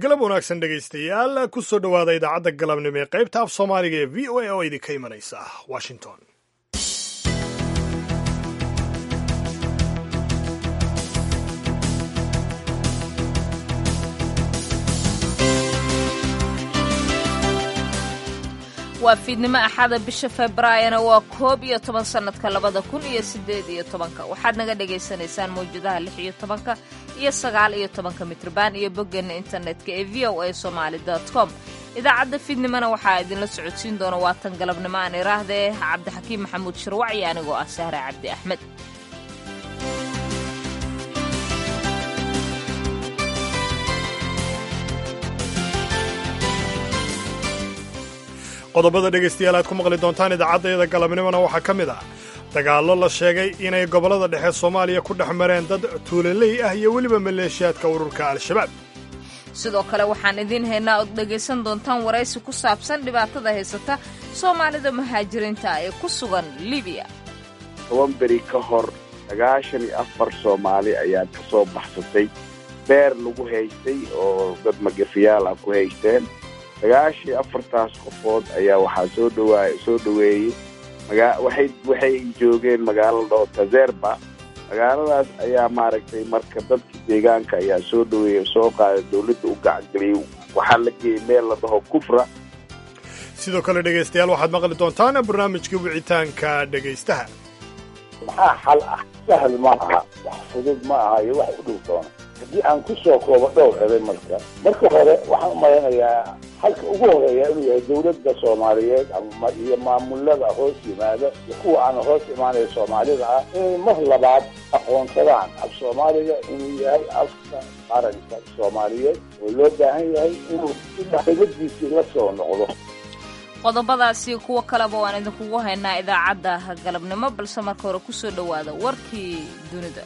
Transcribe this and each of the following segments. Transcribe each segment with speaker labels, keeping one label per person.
Speaker 1: galab wanaagsan dhegaystayaal ku soo dhowaada idaacadda galabnimo ee qaybta af soomaaliga ee v o a oo idinka imanaysa washington
Speaker 2: waa fiidnimo axada bisha februaayona waa koob iyo toban sannadka labada kun iyo siddeed iyo tobanka waxaad naga dhagaysanaysaan mawjadaha lix iyo tobanka iyo sagaal iyo tobanka mitrban iyo boggeena internetka ee v o a somaali com idaacadda fiidnimona waxaa idinla socodsiin doona waatan galabnimo aan iraahdee cabdixakiim maxamuud shirwac iyo anigoo ah sahre cabdi axmed
Speaker 1: qodobada dhegaystayaal aad ku maqli doontaan idaacaddayada galabnimona waxaa ka mid ah dagaallo la sheegay inay gobollada dhexe soomaaliya ku dhex mareen dad tuulaley ah iyo weliba maleeshiyaadka ururka al-shabaab
Speaker 2: sidoo kale waxaan idiin haynaa ood dhegaysan doontaan waraysi ku saabsan dhibaatada haysata soomaalida muhaajiriinta ee ku sugan libiya
Speaker 3: toban beri ka hor sagaashan iyo afar soomaali ayaa ka soo baxsatay beer lagu haystay oo dad magafiyaal ah ku haysteen sagaashii afartaas qofood ayaa waxaa soo dhawaa soo dhoweeyey magaa waxay waxay joogeen magaalada dhoo tazerba magaaladaas ayaa maaragtay marka dadka deegaanka ayaa soo dhaweeyey soo qaaday dawladda u gacangeliyey waxaa la geeyey meel la dhaho kufra
Speaker 1: sidoo kale dhegaystayaal waxaad maqli doontaan barnaamijka wicitaanka dhegaystaha
Speaker 4: maxaa xal ah sahal ma aha wax fudud ma aha iyo wax u dhow doona haddii aan ku soo koobo dhowr eday marka marka hore waxaan u malaynayaa halka ugu horeeya inuu yahay dawladda soomaaliyeed iyo maamulada hoos yimaada iyo kuwa aan hoos imaanaya soomaalida ah inay mar labaad aqoonsadaan af soomaaliga inuu yahay afka qaranka soomaaliyeed oo loo baahan yahay inuu dibadiisii la soo noqdo
Speaker 2: qodobadaasi kuwo kaleba waan idinkugu haynaa idaacadda galabnimo balse marka hore ku soo dhowaada warkii dunida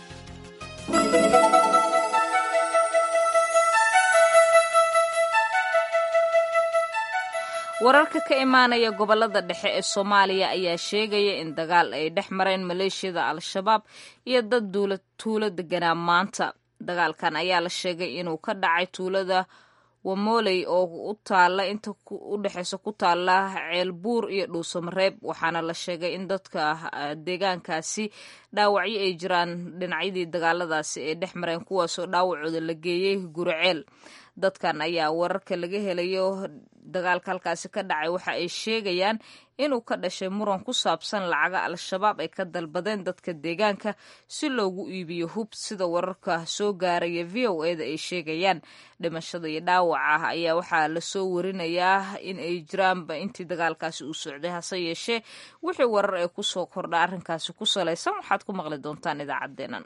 Speaker 2: wararka ka imaanaya gobollada dhexe ee soomaaliya ayaa sheegaya in dagaal ay dhex mareen maleeshiyada al-shabaab iyo dad tuulo deganaa maanta dagaalkan ayaa la sheegay inuu ka dhacay tuulada wamoley oo u taalla inta u dhexeysa ku taalla ceelbuur iyo dhuusamareeb waxaana la sheegay in dadka deegaankaasi dhaawacyo ay jiraan dhinacyadii dagaaladaasi ay dhex mareen kuwaasoo dhaawacooda la geeyey guriceel dadkan ayaa wararka laga helayo dagaalka halkaasi ka dhacay waxa ay sheegayaan inuu ka dhashay muran ku saabsan lacaga al-shabaab ay ka dalbadeen dadka deegaanka si loogu iibiyo hub sida wararka soo gaaraya v o eda ay sheegayaan dhimashada iyo dhaawaca ayaa waxaa lasoo warinayaa in ay jiraanba intii dagaalkaasi uu socday hase yeeshee wixii warar ee kusoo kordha arrinkaasi ku salaysan waxaad ku maqli doontaan idaacaddeenan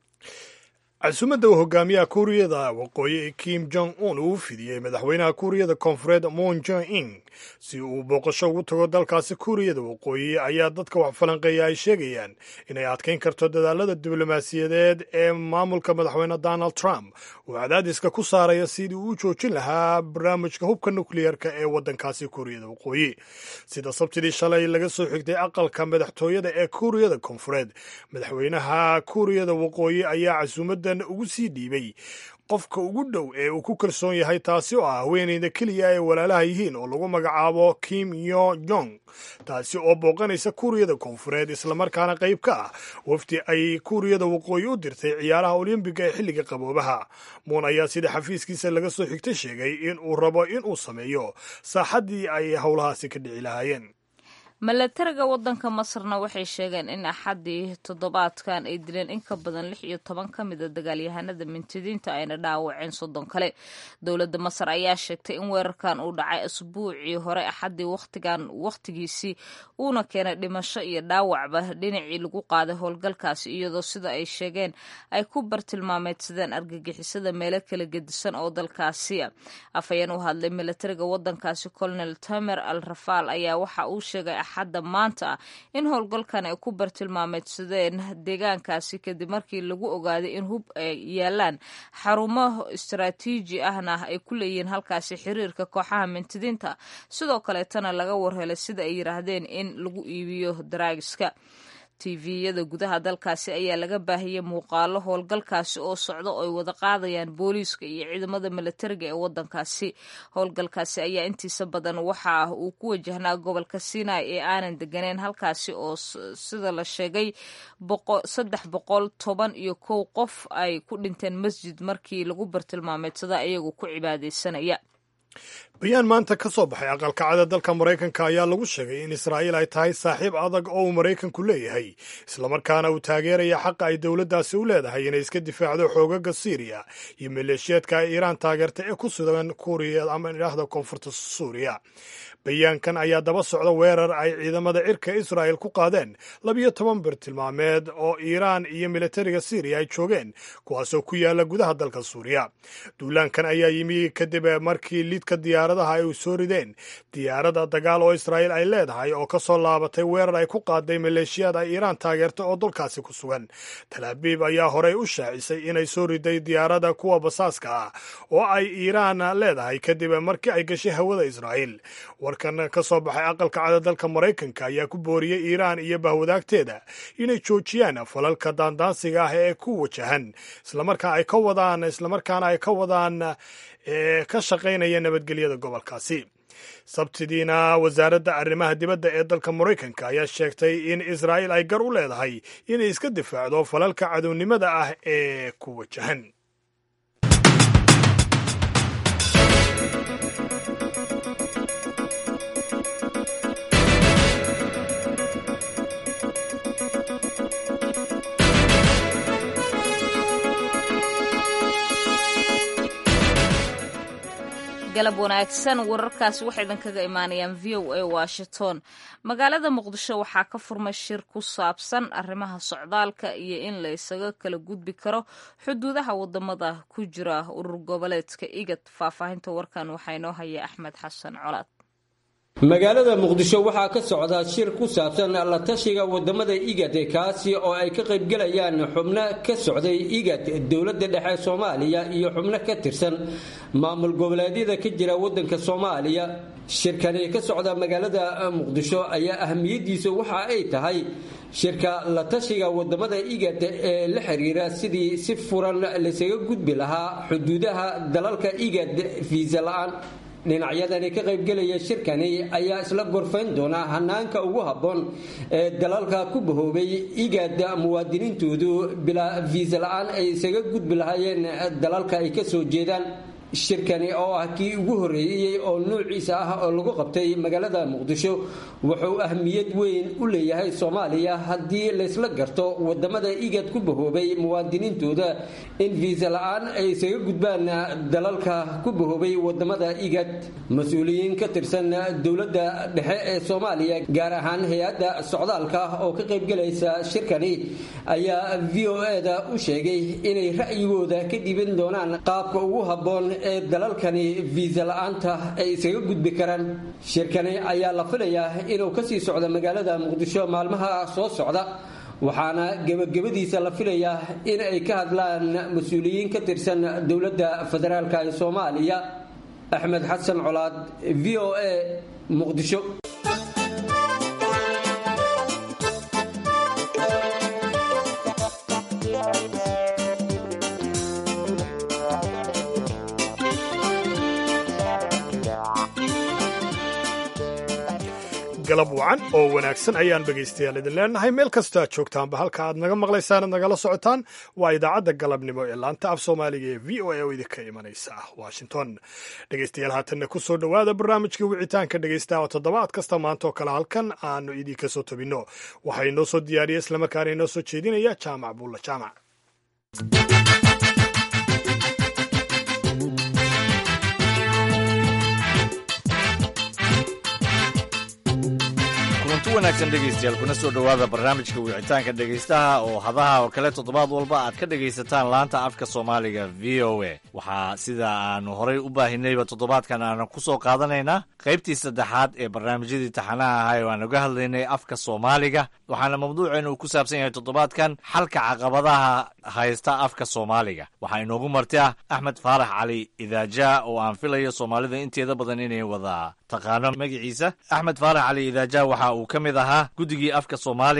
Speaker 1: casuumadda uu hogaamiyaha kuuriyada waqooyi ee kim jong un uu fidiyey madaxweynaha kuuriyada koonfureed moon jong in si uu booqasho ugu tago dalkaasi kuuriyada waqooyi ayaa dadka wax falanqeeya ay sheegayaan inay adkayn karto dadaalada diblomaasiyadeed ee maamulka madaxweyne donald trump uu cadaadiska ku saaraya sidii uu u joojin lahaa barnaamijka hubka nukliyeerka ee waddankaasi kuuriyada waqooyi sida sabtidii shalay laga soo xigtay aqalka madaxtooyada ee kuuriyada koonfureed madaxweynaha kuuriyada waqooyi ayaa casuumaddan ugu sii dhiibay qofka ugu dhow ee uu ku kalsoon yahay taasi oo ah haweeneyda keliya ay walaalaha yihiin oo lagu magacaabo kim yo jong taasi oo booqanaysa kuuriyada koonfureed islamarkaana qayb ka ah wafdi ay kuuriyada waqooyi u dirtay ciyaaraha olymbiga ee xilliga qaboobaha muun ayaa sida xafiiskiisa laga soo xigtay sheegay in uu rabo in uu sameeyo saaxaddii ay howlahaasi ka dhici lahaayeen
Speaker 2: milatariga waddanka masarna waxay sheegeen in axaddii toddobaadkan ay dileen in ka badan lix iyo toban ka mida dagaalyahanada mintidiinta ayna dhaawaceen soddon kale dowladda masar ayaa sheegtay in weerarkan uu dhacay asbuucii hore axaddii wakhtigan wakhtigiisii uuna keenay dhimasho iyo dhaawacba dhinacii lagu qaaday howlgalkaasi iyadoo sida ay sheegeen ay ku bartilmaameedsadeen argagixisada meelo kala gedisan oo dalkaasiya afhayeen u hadlay milatariga waddankaasi colonel tamer al rafaal ayaa waxa uu sheegay axadda maanta ah in howlgalkan ay ku bartilmaameedsadeen deegaankaasi kadib markii lagu ogaaday in hub ay yaalaan xarumo istaraatiiji ahna ay ku leeyihiin halkaasi xiriirka kooxaha mintidiinta sidoo kaleetana laga warhelay sida ay yidhaahdeen in lagu iibiyo daraagiska tviyada gudaha dalkaasi ayaa laga baahiyey muuqaalo howlgalkaasi oo socda oo ay wada qaadayaan booliiska iyo ciidamada milatariga ee wadankaasi howlgalkaasi ayaa intiisa badan waxa uu ku wajahnaa gobolka sinai ee aanan deganeyn halkaasi oo sida la sheegay saddex boqol toban iyo kow qof ay ku dhinteen masjid markii lagu bartilmaameedsada iyagoo ku cibaadaysanaya
Speaker 1: bayaan maanta ka soo baxay aqalkacada dalka maraykanka ayaa lagu sheegay in israa'iil ay tahay saaxiib adag oo uu maraykanku leeyahay islamarkaana uu taageeraya xaqa ay dowladdaasi u leedahay inay iska difaacdo xoogaga siiriya iyo maleeshiyeedka ay iiraan taageerta ee ku sugan kuuriya ama idhaahda koonfurta suuriya bayaankan ayaa daba socda weerar ay ciidamada cirka israa'il ku qaadeen labiyo toban bartilmaameed oo iiraan iyo militariga siiriya ay joogeen kuwaasoo ku yaala gudaha dalka suuriya duulaankan ayaa yimi kadib markii lidka diyaaradaha ay soo rideen diyaarada dagaal oo israa'iil ay leedahay oo ka soo laabatay weerar ay ku qaaday maleeshiyaad ay iiraan taageerta oo dalkaasi ku sugan talaabiib ayaa horey u shaacisay inay soo riday diyaarada kuwa basaaska ah oo ay iiraan leedahay kadib markii ay gashay hawada israa'iil warkan ka soo baxay aqalka cada dalka maraykanka ayaa ku booriyey iiraan iyo bahwadaagteeda inay joojiyaan falalka daandaansiga ah ee ku wajahan islamarkaa ay ka wadaan islamarkaana ay ka wadaan ee ka shaqaynaya nabadgelyada gobolkaasi sabtidiina wasaaradda arrimaha dibadda ee dalka maraykanka ayaa sheegtay in israa'iil ay gar u leedahay inay iska difaacdo falalka cadownimada ah ee ku wajahan
Speaker 2: galab wanaagsan wararkaasi waxay idinkaga imaanayaan v o a washington magaalada muqdisho waxaa ka furmay shir ku saabsan arrimaha socdaalka iyo in la isaga kala gudbi karo xuduudaha wadamada ku jira urur goboleedka igad faahfaahinta warkan waxaa inoo haya axmed xasan colaad
Speaker 5: magaalada muqdisho waxaa ka socda shir ku saabsan la tashiga wadamada igad kaasi oo ay ka qaybgelayaan xubno ka socday igad dowladda dhexe soomaaliya iyo xubno ka tirsan maamul goboleedyada ka jira wadanka soomaaliya shirkani ka socda magaalada muqdisho ayaa ahamiyadiisa waxa ay tahay shirka la tashiga wadamada igad ee la xiriira sidii si furan laysaga gudbi lahaa xuduudaha dalalka igad fiisa la-aan dhinacyadani ka qaybgelaya shirkani ayaa isla gorfayn doona hanaanka ugu habboon ee dalalka ku bahoobay igad muwaadiniintoodu bilaa fiisa la-aan ay isaga gudbi lahaayeen dalalka ay ka soo jeedaan shirkani oo ah kii ugu horreeyey oo nuuciisa ah oo lagu qabtay magaalada muqdisho wuxuu ahmiyad weyn u leeyahay soomaaliya haddii laysla garto wadamada igad ku bahoobay muwaadiniintooda in fiisa la-aan ay isaga gudbaan dalalka ku bahoobay wadamada igad mas-uuliyiin ka tirsan dowladda dhexe ee soomaaliya gaar ahaan hay-adda socdaalka oo ka qaybgelaysa shirkani ayaa v o e-da u sheegay inay ra'yigooda ka dhiban doonaan qaabka ugu habboon ee dalalkani fiisa la-aanta ay isaga gudbi karaan shirkani ayaa la filayaa inuu kasii socdo magaalada muqdisho maalmaha soo socda waxaana gebagabadiisa la filayaa in ay ka hadlaan mas-uuliyiin ka tirsan dowladda federaalk ee soomaaliya axmed xasan colaad v o a muqdisho
Speaker 1: galab wacan oo wanaagsan ayaan dhegaystayaal idin leenahay meel kastoo aad joogtaanba halka aad naga maqlaysaan ad nagala socotaan waa idaacadda galabnimo ee laanta af soomaaliga ee v o a oo idinka imanaysa washington dhegaystayaal haatanna ku soo dhowaada barnaamijkii wicitaanka dhegaysta oo toddobaad kasta maanta oo kale halkan aanu idinka soo tabinno waxaa inoo soo diyaariya islamarkaana inoo soo jeedinaya jaamac buulla jaamac
Speaker 6: wanaagsan dhegaystayaal kuna soo dhowaada barnaamijka wicitaanka dhegaystaha oo hadaha oo kale toddobaad walba aad ka dhegaysataan laanta afka soomaaliga v o a waxaa sida aanu horay u baahinayba toddobaadkan aanu ku soo qaadanaynaa qaybtii saddexaad ee barnaamijyadii taxanaha ahaa oo aan uga hadlaynay afka soomaaliga waxaana mawduuceenu uu ku saabsan yahay toddobaadkan xalka caqabadaha haysta afka soomaaliga waxaa inoogu marti ah axmed faarax cali idaaja oo aan filayo soomaalida inteeda badan inay wada taqaano magaciisa axmed faarax cali idaaja waxa uu ka mid ahaa guddigii afka soomaaliga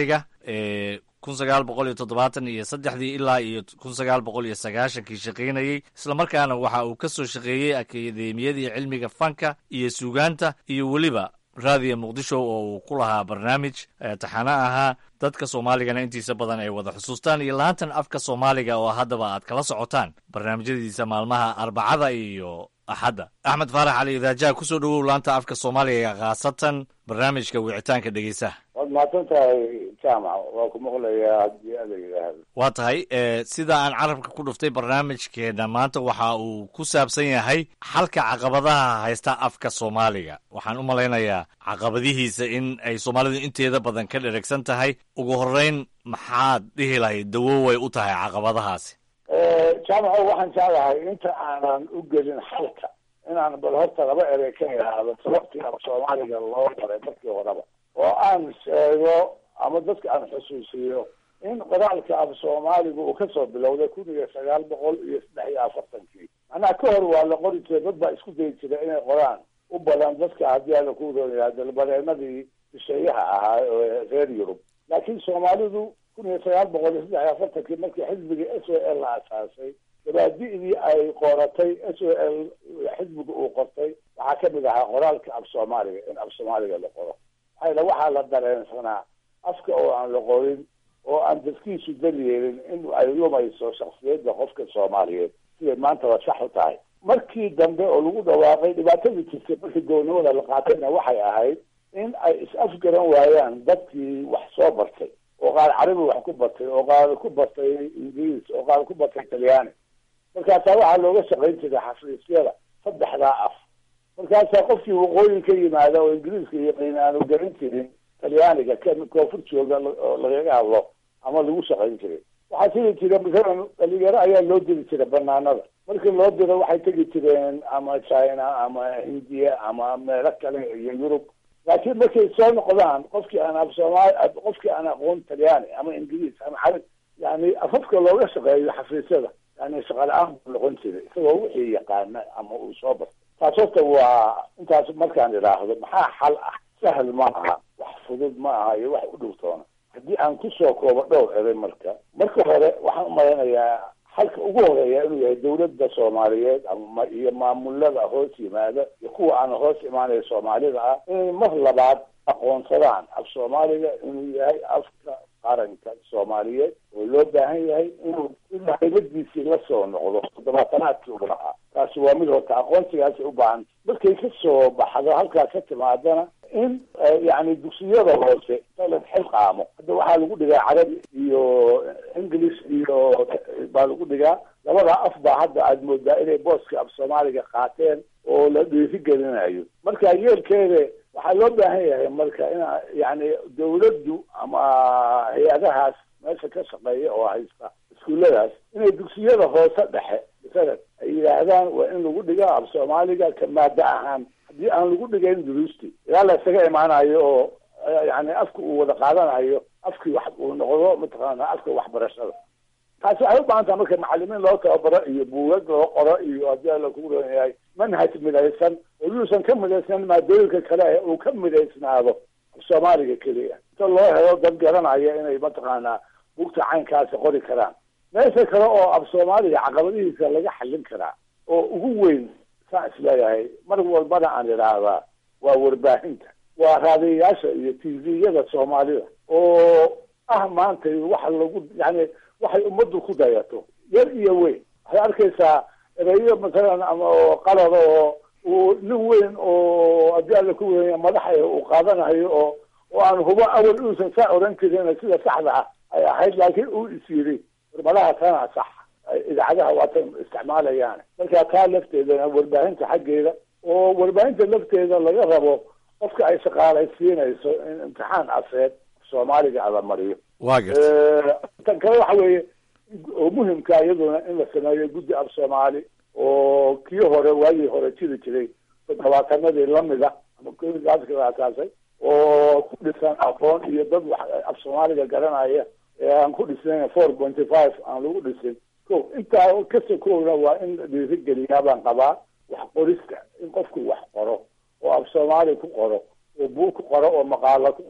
Speaker 6: kun sagaal boqol iyo toddobaatan iyo saddexdii ilaa iyo kun sagaal boqol iyo sagaashankii shaqaynayey islamarkaana waxa uu ka soo shaqeeyey akademiyadii cilmiga fanka iyo suugaanta iyo weliba raadiya muqdisho oo uu ku lahaa barnaamij taxano ahaa dadka soomaaligana intiisa badan ay wada xusuustaan iyo laantan afka soomaaliga oo haddaba aad kala socotaan barnaamijyadiisa maalmaha arbacada iyo axadda axmed faarax cali idaajaha kusoo dhowow laanta afka soomaaliga khaasatan barnaamijka wicitaanka dhegeysaha
Speaker 4: waad mahadsan tahay jaamac waa ku maqlayaa haddii ada yidhaahdo
Speaker 6: waa tahay sida aan carabka ku dhuftay barnaamijkeena maanta waxa uu ku saabsan yahay xalka caqabadaha haysta afka soomaaliga waxaan u malaynayaa caqabadihiisa in ay soomaalidu inteeda badan ka dheragsan tahay ugu horeyn maxaad dhihi lahayd dawoway u tahay caqabadahaasi
Speaker 4: jaamaco waxaan jeclahay inta aanan u gelin xalka inaan bal horta laba erey ka idhaahdo sababtii af soomaaliga loo baray markii horeba oo aan sheego ama dadka aan xusuusiyo in qoraalka af soomaaliga uu kasoo bilowday kun iyo sagaal boqol iyo saddex iyo afartankii macnaha ka hor waa la qori jiray dad baa isku dayi jira inay qoraan u badan dadka haddii ala ku roonyaha dalbareenadii shisheeyaha ahaa ee reer yurub laakiin soomaalidu kun iyo sagaal boqol iyo saddex iyo afartankii markii xisbiga s o l la asaasay dabaadi'dii ay qoratay s o l xisbiga uu qortay waxaa kamid ahaa qoraalka af soomaaliga in af soomaaliga la qoro maxaa waxaa la dareensanaa afka oo aan la qorin oo aan dadkiisu dalyeelin in ay lumayso shaksiyadda qofka soomaaliyeed siday maantaba sax u tahay markii dambe oo lagu dhawaaqay dhibaatadii jirtay markii gownimada la qaatayna waxay ahayd in ay is-afgaran waayaan dadkii wax soo bartay oo qaar carabi wax ku bartay oo qaar ku bartay ingiriis oo qaar ku bartay talyaani markaasaa waxaa looga shaqayn jiray xafiisyada saddexdaa af markaasaa qofkii waqooyi ka yimaada oo ingiriiska yaqiin aanu garan jirin talyaaniga koonfur jooga oo lagaga hadlo ama lagu shaqayn jiray waxaa jiri jira masalan dhalinyaro ayaa loo diri jiray banaanada markii loo diro waxay tegi jireen ama china ama hindiya ama meelo kale iyo yurub laakiin markay soo noqdaan qofkii aan af soomaali qofkii aan aqoon talyaani ama ingiriis ama carab yani afafka looga shaqeeyo xafiisyada yani shaqa la-aan buu noqon jiray isagoo wixii yaqaana ama uu soo bartay taas horta waa intaas markaan idhaahdo maxaa xal ah sahal ma aha wax fudud ma aha iyo wax u dhowtoona haddii aan kusoo koobo dhowr eray marka marka hore waxaan umaleynayaa xalka ugu horeeya inuu yahay dawladda soomaaliyeed ama iyo maamulada hoos yimaada iyo kuwa aan hoos imaanaya soomaalida ah inay mar labaad aqoonsadaan af soomaaliga inuu yahay afka qaranka soomaaliyeed oo loo baahan yahay inuu in haybadiisii la soo noqdo toddobaatanaadkii ugu lahaa taasi waa mid horta aqoonsigaasi u baahan markay ka soo baxdo halkaas ka timaadana in yani dugsiyada hoose la xilqaamo hadda waxaa lagu dhigaa carabi iyo english iyo baa lagu dhigaa labada af baa hadda aada moodaa inay booska af soomaaliga qaateen oo la dhiirigelinayo marka yeelkeeda waxaa loo baahan yahay marka in yani dawladdu ama hay-adahaas meesha ka shaqeeya oo haysta iskuulladaas inay dugsiyada hoose dhexe masalan ay yidhaahdaan waa in lagu dhiga af soomaaliga ka maada ahaan haddii aan lagu dhigayn duruusti ilaa la isaga imaanayo oo yani afka uu wada qaadanayo afkii wax uu noqdo mataqaana afka waxbarashada taasi waxay u baahan taha marka macalimiin loo tababaro iyo buugag loo qoro iyo haddii ala kugu roon yahay manhaj midaysan oo yuusan ka midaysan maadooyinka kale ee uu ka midaysnaado soomaaliga keliya inta loo helo dad garanaya inay mataqaanaa buugta caynkaasi qori karaan meesha kale oo af soomaaliga caqabadihiisa laga xallin karaa oo ugu weyn saan isleeyahay mar walbana aan idhaahdaa waa warbaahinta waa raadiyayaasha iyo t v-yada soomaalida oo ah maanta waxa lagu yani waxay ummaddu ku dayato yar iyo weyn waxay arkaysaa ereyo masalan ama oo qalada oo uu nin weyn oo haddii alla ku weya madaxa uu qaadanayo oo oo aan hubo awal uusan saa oran jirin sida saxda ah ay ahayd laakiin uu is yiri warmadaha tana sax idaacadaha waatan isticmaalayaan marka taa lafteedana warbaahinta xaggeeda oo warbaahinta lafteeda laga rabo qofka ay shaqaalaysiinayso in imtixaan afeed soomaaliga ala mariyo
Speaker 6: waa garta
Speaker 4: tan kale waxa weeye oo muhimka iyaduna in la sameeyo guddi af soomaali oo kii hore waagii hore jiri jiray toddobaatanadii lamida ama kaaska la asaasay oo ku dhisan aqoon iyo dad wax af soomaaliga garanaya ee aan ku dhisnayn four pointy five aan lagu dhisin ko intaa kasoo koogna waa in la dhiirigeliyaa baan qabaa wax qorista in qofku wax qoro oo af soomaali ku qoro oo buug ku qoro oo maqaalo ku qoro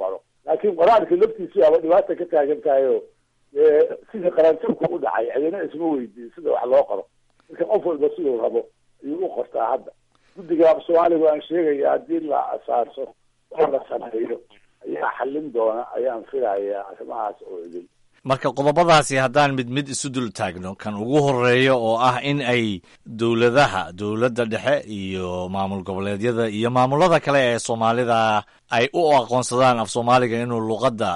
Speaker 4: laakiin qoraalka laftiisu aba dhibaata ka taagan tahay oo sidii qaranjabku u dhacay cidina isma weydiin sida wax loo qoro marka qof walba siduu rabo ayuu u qortaa hadda guddiga af soomaaliga aan sheegaya haddii la asaarso oo la sameeyo ayaa xallin doona ayaan filayaa arrimahaas oo idin
Speaker 6: marka qodobadaasi haddaan mid mid isu dul taagno kan ugu horeeya oo ah in ay dowladaha dowladda dhexe iyo maamul goboleedyada iyo maamulada kale ee soomaalida ay u aqoonsadaan af soomaaliga inuu luqadda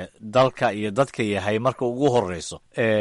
Speaker 6: dalka iyo dadka yahay marka ugu horeyso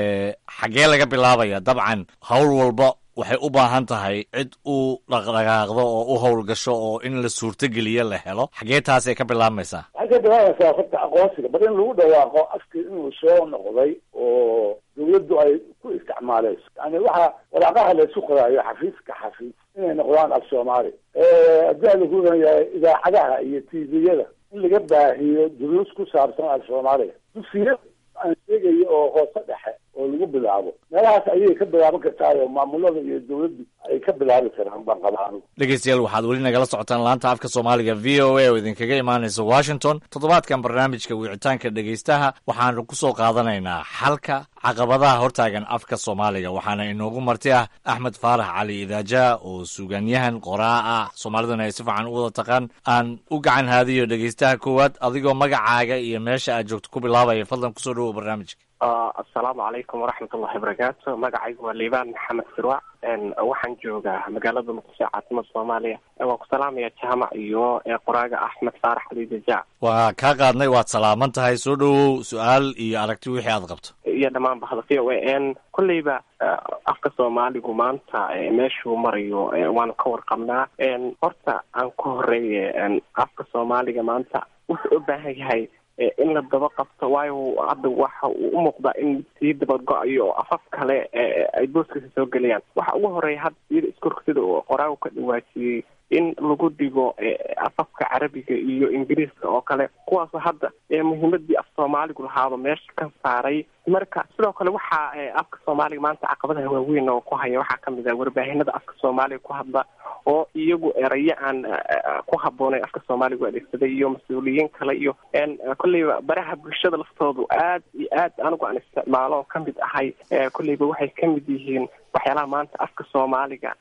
Speaker 6: xaggee laga bilaabaya dabcan howl walba waxay u baahan tahay cid u dhaqdhaqaaqdo oo u howlgasho oo in la suurtogeliyo la helo xaggee taasay ka bilaabmaysaa
Speaker 4: waxay ka bilaabaysaa horta aqoonsiga bal in lagu dhawaaqo afkii inuu soo noqday oo dawladdu ay ku isticmaaleyso yani waxa waraaqaha la isu qoraayo xafiiska xafiis inay noqdaan af soomaali haddii a lagu leeyahay idaacadaha iyo tviyada in laga baahiyo duruus ku saabsan af soomaaliga dugsiya aan sheegayo oo hoose dhexe oo lagu bilaabo meelahaas ayay ka bilaaban kartaa oo maamulada iyo dawladdu ay ka bilaabi karaan baan qabaa anigu
Speaker 6: dhegeystayaal waxaad weli nagala socotaan laanta afka soomaaliga v o a oo idinkaga imaanaysa washington toddobaadkan barnaamijka wicitaanka dhegeystaha waxaanu ku soo qaadanaynaa xalka caqabadaha hortaagan afka soomaaliga waxaana inoogu marti ah axmed faarax cali idaaja oo suugaanyahan qoraa ah soomaaliduna ay si fiican u wada taqaan aan u gacan haadiyo dhegeystaha koowaad adigoo magacaaga iyo meesha aad joogto ku bilaabaya fadlan kusoo dhawow barnaamijka
Speaker 7: assalaamu calaykum waraxmat ullahi wabarakaatu magacaygu waa liibaan maxamed sirwac waxaan joogaa magaalada muqdisho caasimada soomaaliya waan ku salaamaya jaamac iyo qoraaga axmed faarax ali dajaac
Speaker 6: waa kaa qaadnay waad salaaman tahay soo dhawow su-aal iyo aragti wixii aad qabto
Speaker 7: iyo dhammaan bahda v o a kolleyba afka soomaaligu maanta meeshuu marayo waanu ka warqabnaa horta aan ku horeeye afka soomaaliga maanta wuxuu u baahan yahay in la daba qabto waayo hadda waxa uu u muuqdaa in sii dabago-ayo oo afaf kale ay booskiisa soo gelayaan waxa ugu horeeya hadda siyada iskorka sida uu qoraagu ka dhawaajiyey in lagu dhigo afafka carabiga iyo ingiriiska oo kale kuwaasoo hadda muhiimadii af soomaaligu lahaaba meesha ka saaray marka sidoo kale waxaa afka soomaaliga maanta caqabadaha waaweyn oo ku haya waxaa kamid ah warbaahinada afka soomaaliga ku hadla oo iyagu erayo aan ku habooneyn afka soomaaligu adeegsaday iyo mas-uuliyiin kale iyo kolleyba baraha bulshada laftoodu aad iyo aad anigu aan isticmaalo oo kamid ahay kolleyba waxay kamid yihiin waxyaalaha maanta afka soomaaliga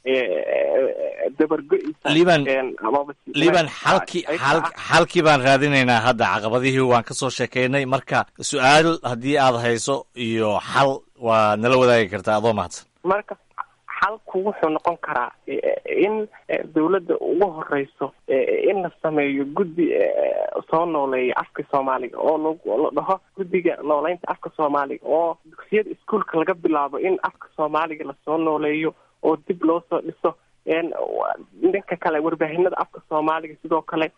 Speaker 7: dabargo-isa
Speaker 6: liban liban xalki al xalkii baan raadinaynaa hadda caqabadihii waan ka soo sheekeynay marka su-aal haddii aad hayso iyo xal waa nala wadaagi kartaa adoo mahadsan
Speaker 7: marka xalku wuxuu noqon karaa in dawladda ugu horeyso in la sameeyo guddi soo nooleeya afka soomaaliga oo la dhaho guddiga nooleynta afka soomaaliga oo dugsiyada iskuolka laga bilaabo in afka soomaaliga lasoo nooleeyo oo dib loo soo dhiso dhanka kale warbaahinada afka soomaaliga sidoo kale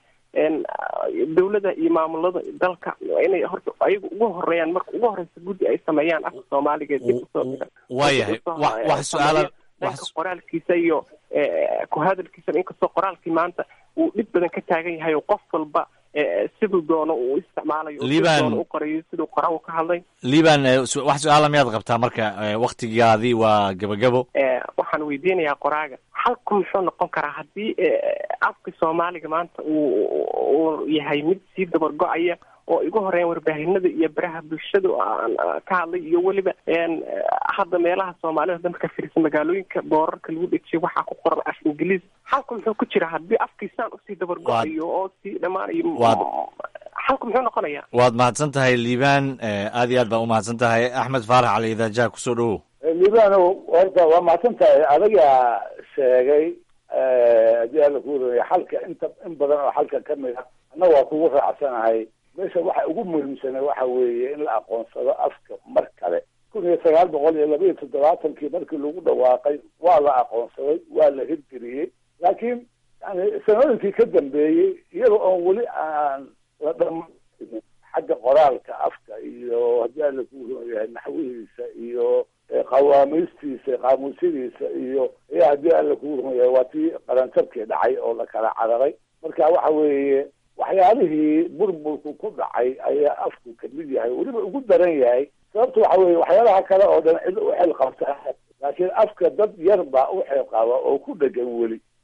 Speaker 7: dawladda iyo maamulada dalka inay horta ayaga ugu horeeyaan marka ugu horeysa guddi ay sameeyaan afka soomaaliga dib usoo dhiga
Speaker 6: waayahay wax su-aala
Speaker 7: dhanka qoraalkiisa iyo ku hadalkiisa inkastoo qoraalkii maanta uu dhib badan ka taagan yahay oo qof walba siduu doono uu isticmaalayo
Speaker 6: liban
Speaker 7: u qorayo siduu qoraa ka hadlay
Speaker 6: liban wax su-aala miyaad qabtaa marka waktigaadii waa gabagabo
Speaker 7: waxaan weydiinayaa qoraaga xalku muxuu noqon karaa haddii afka soomaaliga maanta uu uu yahay mid sii dabargo-aya oo igu horeeyan warbaahinada iyo baraha bulshada aan ka hadlay iyo weliba hadda meelaha soomaalida dan ka firisa magaalooyinka boorarka lagu dhejiyo waxaa ku qoran af ingiliis xalku muxuu ku jira haddii afkiisaan usii dabargo-ayo oo sii dhammaanayo xalku muxuu noqonayaa
Speaker 6: waad mahadsan tahay liibaan aad iyo aad baa umahadsan tahay axmed faarax cali idaajaha kusoo dhawow
Speaker 4: liibano horta waa mahadsan tahay adagaa sheegay haddii alla ku waraya xalka inta in badan oo xalka kamid a anna waa kugu raacsanahay meesha waxa ugu muhiimsana waxa weeye in la aqoonsado afka mar kale kun iyo sagaal boqol iyo laba iyo toddobaatankii markii lagu dhawaaqay waa la aqoonsaday waa la hirgeliyey laakiin yani sanooyinkii ka dambeeyey iyada oon weli aan la dhamayn xagga qoraalka afka iyo haddii alla ku yahay naxwihiisa iyo qawaamiistiisa qaamuusyadiisa iyo ayaa haddii alla ku yahay waa tii qaranjabkii dhacay oo la kala cararay marka waxa weeye waxyaalihii burburku ku dhacay ayaa afku kamid yahay weliba ugu daran yahay sababta waxa weeye waxyaalaha kale oo dhan cid u xil qabta laakiin afka dad yar baa u xil qaba oo ku dhegan weli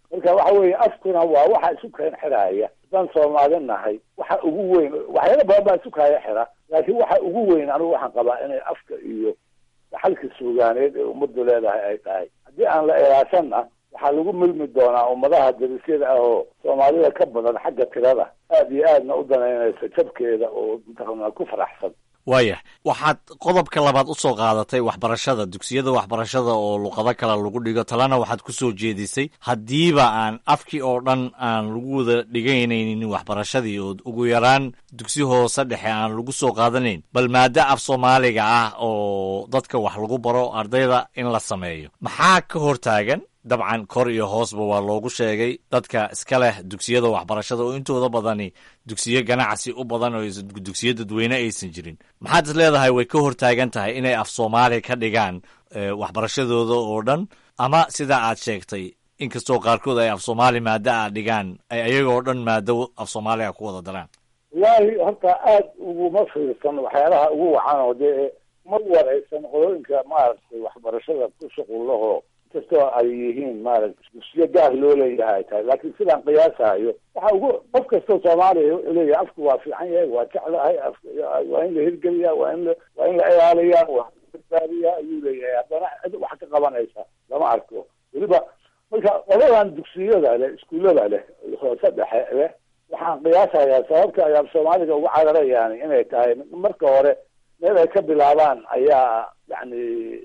Speaker 4: marka waxa weeye afkuna waa waxa isu keen xiraaya haddaan soomaali nahay waxa ugu weyn waxyaala badan baa isu kaaya xira laakiin waxa ugu weyn anigu waxaan qabaa inay afka iyo dhaxalka suugaaneed ee ummaddu leedahay ay tahay haddii aan la ilaashanna waxaa lagu milmi doonaa ummadaha darisyada ah oo soomaalida ka badan xagga tirada aada iyo aadna u danaynaysa jabkeeda oo mataqaanaa ku faraxsan
Speaker 6: waayah waxaad qodobka labaad usoo qaadatay waxbarashada dugsiyada waxbarashada oo luqado kale lagu dhigo talena waxaad ku soo jeedisay haddiiba aan afkii oo dhan aan lagu wada dhiganaynin waxbarashadii oo ugu yaraan dugsi hoose dhexe aan lagu soo qaadanayn bal maado af soomaaliga ah oo dadka wax lagu baro ardayda in la sameeyo maxaa ka hortaagan dabcan kor iyo hoosba waa loogu sheegay dadka iska leh dugsiyada waxbarashada oo intooda badani dugsiyo ganacsi u badan oo dugsiyo dadweyne aysan jirin maxaad is leedahay way ka hortaagan tahay inay af soomaali ka dhigaan waxbarashadooda oo dhan ama sidaa aad sheegtay inkastoo qaarkood ay af soomaali maado a dhigaan ay ayagoo dhan maado af soomaaliga ku wada daraan
Speaker 4: wallaahi horta aada uguma fiirsan waxyaalaha ugu wacan oo dee ma waraysan qolooyinka maaragtay waxbarashada ku shuqullahoo kastoo ay yihiin maaragta dugsiyo gaar loo leeyahay tahay laakiin sidaan qiyaasahayo waxa ugu qof kastoo soomaaliya wuxuu leeyahay afku waa fiican yahay waa jeclahay af waa in la hirgeliyaa waa in la waa in la ilaaliyaa waa badbaadiyaa ayuu leeyahay haddana cid wax ka qabanaysa lama arko weliba marka qoladan dugsiyada leh iskuullada leh hoose dhexe leh waxaan qiyaasayaa sababta ay af soomaaliga ugu cararayaan inay tahay marka hore meel ay ka bilaabaan ayaa yacni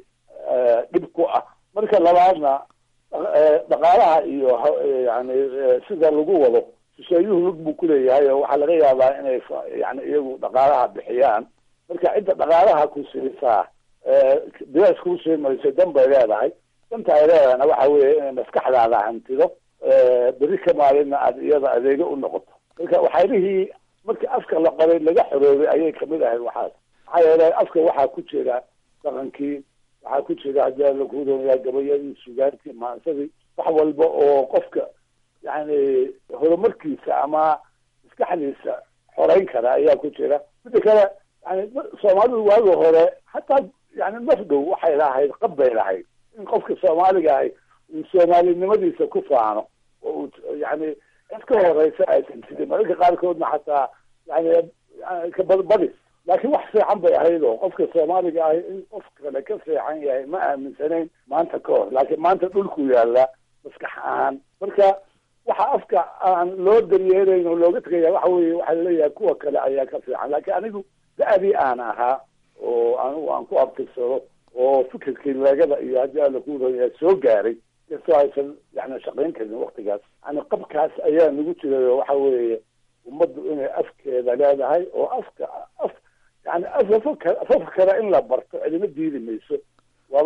Speaker 4: dhib ku ah marka labaadna dhaqaalaha iyo yani sida lagu wado shisheeyuhu lug buu kuleeyahay oo waxaa laga yaabaa inay yani iyagu dhaqaalaha bixiyaan marka cidda dhaqaalaha ku siisaa bilaas kuu sii mayso dan bay leedahay danta ay leedahayna waxa weeye inay maskaxdaada hantido beri ka maalinna aada iyada adeego u noqoto marka waxyaabihii markii afka la qoray laga xoroobay ayay kamid ahayd waxaas maxaa yeelay afka waxaa ku jira dhaqankii waxaa ku jira haddii la kudoonyaa gabayadii sugaantii maansadii wax walba oo qofka yani horumarkiisa ama maskaxdiisa xoreyn kara ayaa ku jira mida kale yani soomaalidu waagi hore hataa yani naf dhow waxay lahayd qab bay lahayd in qofka soomaaliga ahay uu soomaalinimadiisa ku faano oo uu yani cid ka horeysa aysan jirin mararka qaarkoodna xataa yani kabadbadis laakiin wax fiican bay ahayd oo qofka soomaaliga ahi in qof kale ka fiican yahay ma aaminsanayn maanta ka hor laakiin maanta dhulku yaalla maskax ahaan marka waxa afka aan loo daryeelayn oo looga tegaya waxa weye waxaa laleeyahay kuwa kale ayaa ka fiican laakiin anigu da-dii aan ahaa oo anigu aan ku abtirsado oo fikirkii leegada iyo haddii alla kuuraya soo gaaray kastoo aysan yani shaqayn karin waktigaas yani qabkaas ayaa nagu jiray oo waxa weeye ummaddu inay afkeeda leedahay oo afka af yani afafka afafka kale in la barto cidima diidi mayso waaba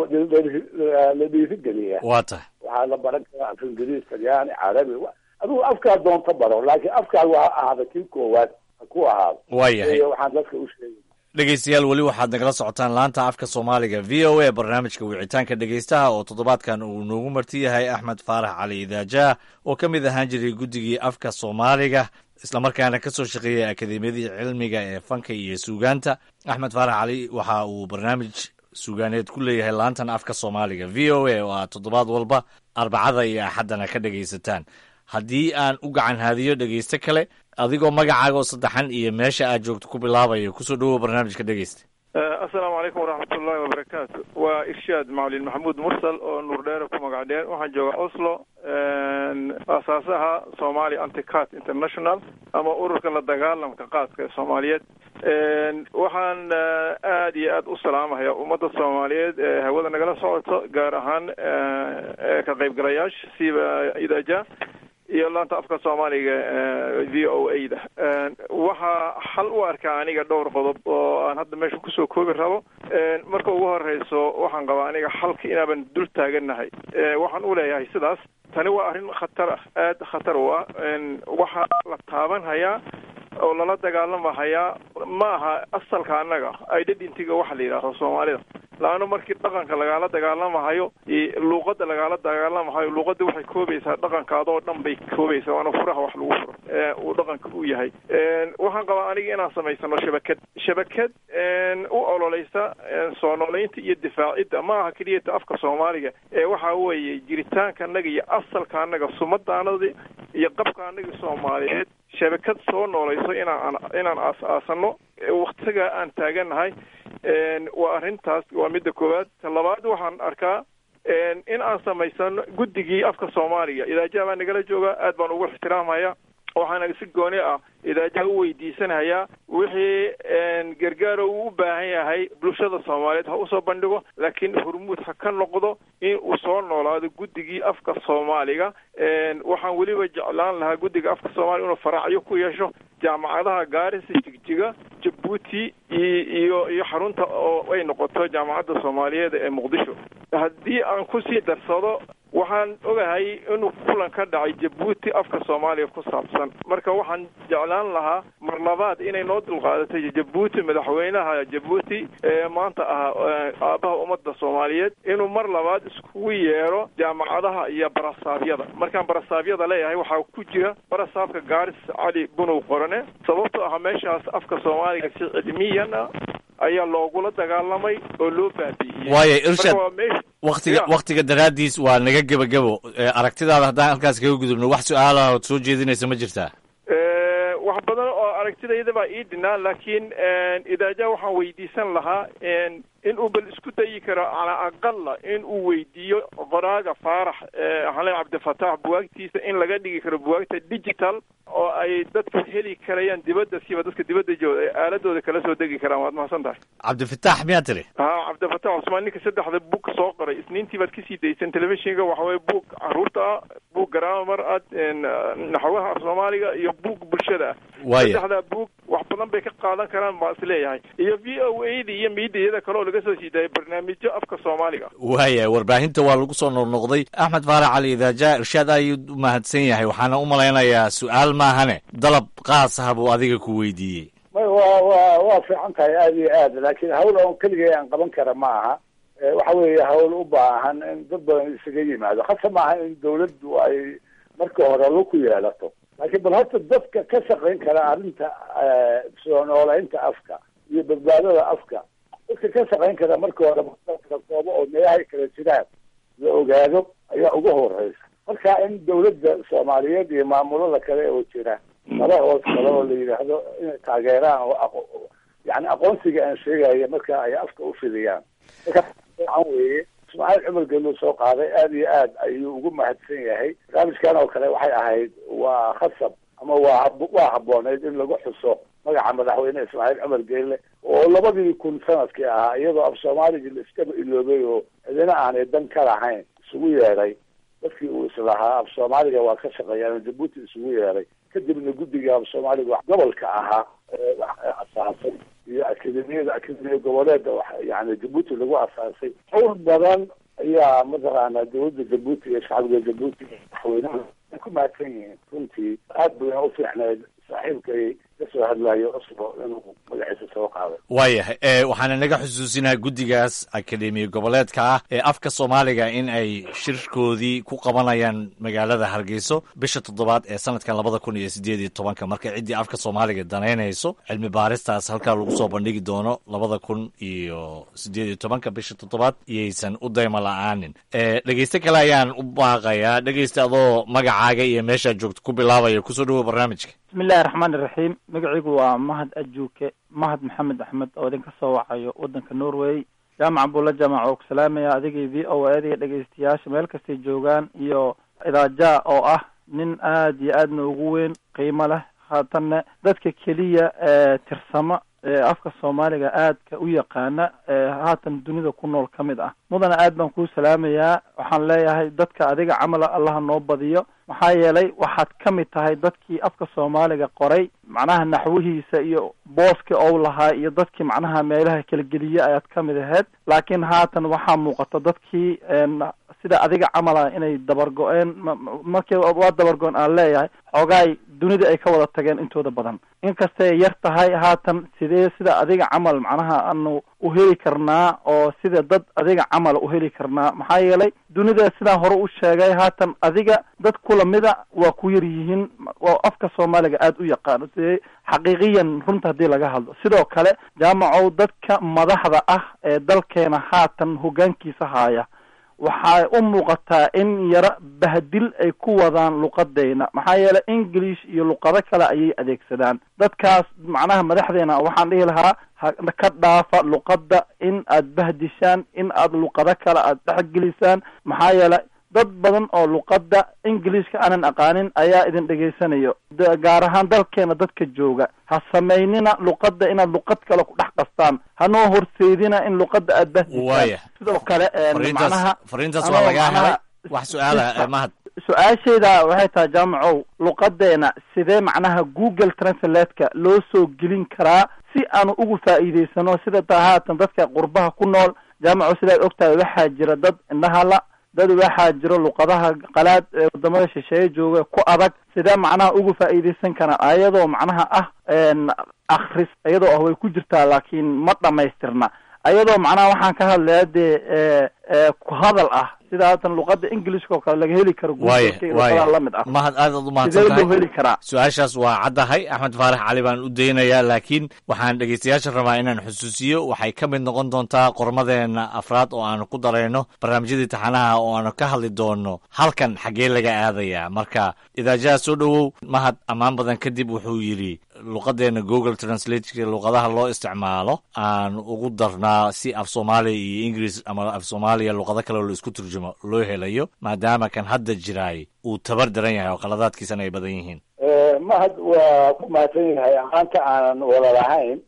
Speaker 4: la dhiirigeliyaa
Speaker 6: waa tahay
Speaker 4: waxaa la baran karaa af ingiriis talyaani carabi adigu afkaa doonta baro laakiin afkaaga ha ahaada kii koowaad ha ku ahaado
Speaker 6: waayahay
Speaker 4: waxaan dadka u sheegay
Speaker 6: dhegeystayaal weli waxaad nagala socotaan laanta afka soomaaliga v o a barnaamijka wicitaanka dhegeystaha oo toddobaadkan uu noogu marti yahay axmed faarax cali idaajaah oo ka mid ahaan jiray guddigii afka soomaaliga islamarkaana ka soo shaqeeyay akademiyadii cilmiga ee fanka iyo suugaanta axmed faarax cali waxa uu barnaamij suugaaneed ku leeyahay laantan afka soomaaliga v o a oo aad toddobaad walba arbacada iyo axaddana ka dhegaysataan haddii aan u gacan haadiyo dhegeysto kale adigoo magacaaga oo saddexan iyo meesha aad joogto ku bilaabayo kusoo dhawow barnaamijka dhegeysta
Speaker 8: assalaamu calaykum waraxmatullahi wabarakaatu waa irshaad macalin maxamuud mursal oo nuurdheere ku magac dheer waxaan joogaa oslo aasaasaha somali anticat international ama ururka la dagaalamka qaadka ee soomaaliyeed waxaan aad iyo aad u salaamahaya ummadda soomaaliyeed ee hawada nagala socoto gaar ahaan ka qaybgalayaasha siba idaja iyo laanta afka soomaaliga v o a da waxaa xal u arkaa aniga dhowr qodob oo aan hadda meesha kusoo koobi rabo marka ugu horeyso waxaan qabaa aniga xalka inaaban dul taagannahay waxaan u leeyahay sidaas tani waa arrin khatar ah aada khatar u ah waxaa la taaban hayaa oo lala dagaalamahayaa ma aha asalka annaga identityga waxa la yidhaaho soomaalida laano markii dhaqanka lagaala dagaalamahayo luuqada lagaala dagaalamahayo luuqada waxay koobaysaa dhaqankaadoo dhan bay koobaysaa waana furaha wax lagu furo uu dhaqanka u yahay waxaan qabaa aniga inaan samaysano shabakad shabakad u ololeysa soo noolaynta iyo difaacidda ma aha keliyata afka soomaaliga ee waxa weeye jiritaanka anaga iyo asalka anaga sumadaanada iyo qabka anaga soomaaliyeed shabakad soo noolayso inaan inaan aas-aasano waktigaa aan taaganahay waa arrintaas waa midda koowaad ta labaad waxaan arkaa in aan samaysano guddigii afka soomaaliga idaajaha baa nagala jooga aad baan ugu ixtiraamhaya waxaana si gooni ah idaajaha u weydiisanayaa wixii gargaaro uu u baahan yahay bulshada soomaaliyeed ha usoo bandhigo laakiin hormuud ha ka noqdo in uu soo noolaado guddigii afka soomaaliga waxaan weliba jeclaan lahaa guddiga afka soomaaliga inuu faraacyo ku yeesho jaamacadaha gaarisa jigjiga jabuuti iyo iyo xarunta oo ay noqoto jaamacadda soomaaliyeed ee muqdisho haddii aan kusii darsado waxaan ogahay inuu kulan ka dhacay jabuuti afka soomaaliya ku saabsan marka waxaan jeclaan lahaa mar labaad inay noo dulqaadatay jabuuti madaxweynaha jabuuti ee maanta ah aabaha ummadda soomaaliyeed inuu mar labaad iskugu yeero jaamacadaha iyo barasaabyada markaan barasaabyada leeyahay waxaa ku jira barasaabka gaaris cali bunow qorane sababto ah meeshaas afka soomaaliga si cilmiyan ah ayaa loogula dagaalamay oo loo baabi'iyey
Speaker 6: waayo irshad waktiga waktiga daraaddiis waa naga gebagabo aragtidaada haddaan halkaas kaga gudubno wax su-aalaha ood soo jeedinaysa ma jirtaa
Speaker 8: wax badan oo aragtidayda baa ii dhinaa laakiin idaajaha waxaan weydiisan lahaa in uu bal isku dayi karo calaa aqala in uu weydiiyo qoraaga faarax xalen cabdifatax buwaagtiisa in laga dhigi karo buwaagta digital oo ay dadka heli karayaan dibadda siba dadka dibadda jooga ay aaladooda kala soo degi karaan waad mahadsan tahay
Speaker 6: cabdifatax miyaa tiri
Speaker 8: ha cabdifatax cusmaan ninka saddexda bug soo qoray isniintii baad kasii dayseen telefishinka waxa weye bug caruurta ah bug garaamar ah naxwaha af soomaaliga iyo bug bulshada ah saddexda bug wax badan bay ka qaadan karaan baa is leeyahay iyo v o a da iyo miidiyada kale oo laga soo sii daayay barnaamijyo afka soomaaliga
Speaker 6: waaya warbaahinta waa lagu soo noqnoqday axmed faarax cali idaaja irshaad ayuu u mahadsan yahay waxaana u malaynayaa su-aal maahane dalab qaas ah buu adiga ku weydiiyey
Speaker 4: wa wa waa fiican tahay aada iyo aad laakiin hawl oon keligay aan qaban kara ma aha waxa weeye hawl u baahan in dad badan isaga yimaado hase maaha in dawladdu ay marka hore lo ku yeelato laakiin bal horta dadka ka shaqayn kara arrinta soo noolaynta afka iyo badbaadada afka dadka ka shaqayn kara marka hore kala koobo oo meelahay kala jiraan la ogaado ayaa ugu horeysa marka in dawladda soomaaliyeed iyo maamulada kale oo jira laba hoos kale oo la yidhaahdo inay taageeraan oo yani aqoonsiga aan sheegaya marka ay afka u fidiyaan marka fiican weeye ismaaciil cumar geluu soo qaaday aada iyo aad ayuu ugu mahadsan yahay barnaamijkan oo kale waxay ahayd waa khasab ama waa waa habbooneyd in lagu xuso magaca madaxweyne ismaaciil cumar geelle oo labadii kun sanadkii ahaa iyadoo af soomaaligii la iskaba iloobay oo cidina aanay dan ka lahayn isugu yeedhay dadkii uu islahaa af soomaaliga waa ka shaqeeyaan jabuuti isugu yeedhay kadibna guddiga af soomaaliga gobolka ahaa asaasay iyo akademiyada akademiya goboleeda yani jabuuti lagu asaasay hawl badan ayaa mataqaana dawladda jabuuti iyo shacbiga jabuuti madaxweynaha ay ku mahadsan yihiin runtii aad bayna u fiicneed saaxiibkay kasoo hadlayo oslo inuu magaciisa soo qaaday
Speaker 6: waayahay waxaana naga xusuusinaha guddigaas akademiya goboleedka ah ee afka soomaaliga in ay shirkoodii ku qabanayaan magaalada hargeyso bisha toddobaad ee sanadkan labada kun iyo sideed iyo tobanka marka ciddii afka soomaaliga danaynayso cilmi baaristaas halkaa lagu soo bandhigi doono labada kun iyo sideed iyo tobanka bisha toddobaad iyaysan u dayma la-aanin dhegeyste kale ayaan u baaqayaa dhegeysta adoo magacaaga iyo meeshaad joogto ku bilaabaya kusoo dhawow barnaamijka
Speaker 9: bismillahi raxmaan iraxiim magacaygu waa mahad ajuuke mahad maxamed axmed oo idinka soo wacayo waddanka norway jaamaca bulla jaamac oo ku salaamaya adigii v o a adiga dhegeystayaasha meel kastay joogaan iyo idaaja oo ah nin aada iyo aadna ugu weyn qiimo leh haatanna dadka keliya ee tirsama ee afka soomaaliga aadka u yaqaana ee haatan dunida ku nool ka mid ah mudana aad baan kuu salaamayaa waxaan leeyahay dadka adiga camala allaha noo badiyo maxaa yeelay waxaad ka mid tahay dadkii afka soomaaliga qoray macnaha naxwihiisa iyo booski ou lahaa iyo dadkii macnaha meelaha kala geliye ayaad ka mid ahayd laakiin haatan waxaa muuqata dadkii sida adiga camala inay dabargo-een markii waa dabargo-een aan leeyahay xoogaay dunida ay ka wada tageen intooda badan inkastay yar tahay haatan sidee sida adiga camal macnaha aanu u heli karnaa oo sida dad adiga camal u heli karnaa maxaa yeelay dunida sidaan hore u sheegay haatan adiga dad kulamida waa ku yar yihiin waa afka soomaaliga aada u yaqaano sidee xaqiiqiyan runta haddii laga hadlo sidoo kale jaamacow dadka madaxda ah ee dalkeena haatan hoggaankiisa haaya waxay u muuqataa in yaro bahdil ay ku wadaan luqadeyna maxaa yeelay english iyo luqado kale ayay adeegsadaan dadkaas macnaha madaxdeena waxaan dhihi lahaa ha ka dhaafa luqadda in aad bahdishaan in aad luqado kale aad dhexgelisaan maxaa yeelay dad badan oo luqadda englishka aanan aqaanin ayaa idin dhegaysanayo gaar ahaan dalkeena dadka jooga ha samaynina luqadda inaad luqad kale ku dhex qastaan hanoo horseydina in luqadda aad bahdisaan
Speaker 6: waaya
Speaker 9: sidoo kale macnaha
Speaker 6: fariintaas waa lagaa helay wax su-aala mahad
Speaker 9: su-aashayda waxay tahay jaamacow luqadeena sidee macnaha google translatka loo soo gelin karaa si aanu ugu faa'iidaysano sida taa haatan dadka qurbaha ku nool jaamacow sidaad ogtahay waxaa jira dad indhahala dad waxaa jiro luqadaha qalaad ee wadamada shisheeye jooga ku adag sidee macnaha ugu faa'iidaysan karaan ayadoo macnaha ah akris iyadoo ah way ku jirtaa laakiin ma dhamaystirna ayadoo macnaha waxaan ka hadlaya dee ku hadal ah sida haatan luqada englishka oo kale laga heli karo
Speaker 6: waaya waaya
Speaker 9: lamid ah
Speaker 6: mahad aad aad u
Speaker 9: sidee
Speaker 6: mahadsan
Speaker 9: loo
Speaker 6: tahay
Speaker 9: heli karaa
Speaker 6: su-aashaas waa caddahay axmed faarax cali baan u daynayaa laakiin waxaan dhegeystayaasha rabaa inaan xusuusiyo waxay ka mid noqon doontaa qormadeena afraad oo aanu ku darayno barnaamijyadii taxanaha oo aanu ka hadli doono halkan xaggee laga aadayaa marka idaajaha soo dhowow mahad ammaan badan kadib wuxuu yidhi luqadeena google translate luqadaha loo isticmaalo aan ugu darnaa si af soomaaliya iyo ingiriis ama af soomaaliya luqado kale oo la isku turjumo loo helayo maadaama kan hadda jiraay uu tabar daran yahay oo qaladaadkiisana ay badan yihiin
Speaker 4: mahad waa ku mahadsan yahay amaanta aanan wala lahayn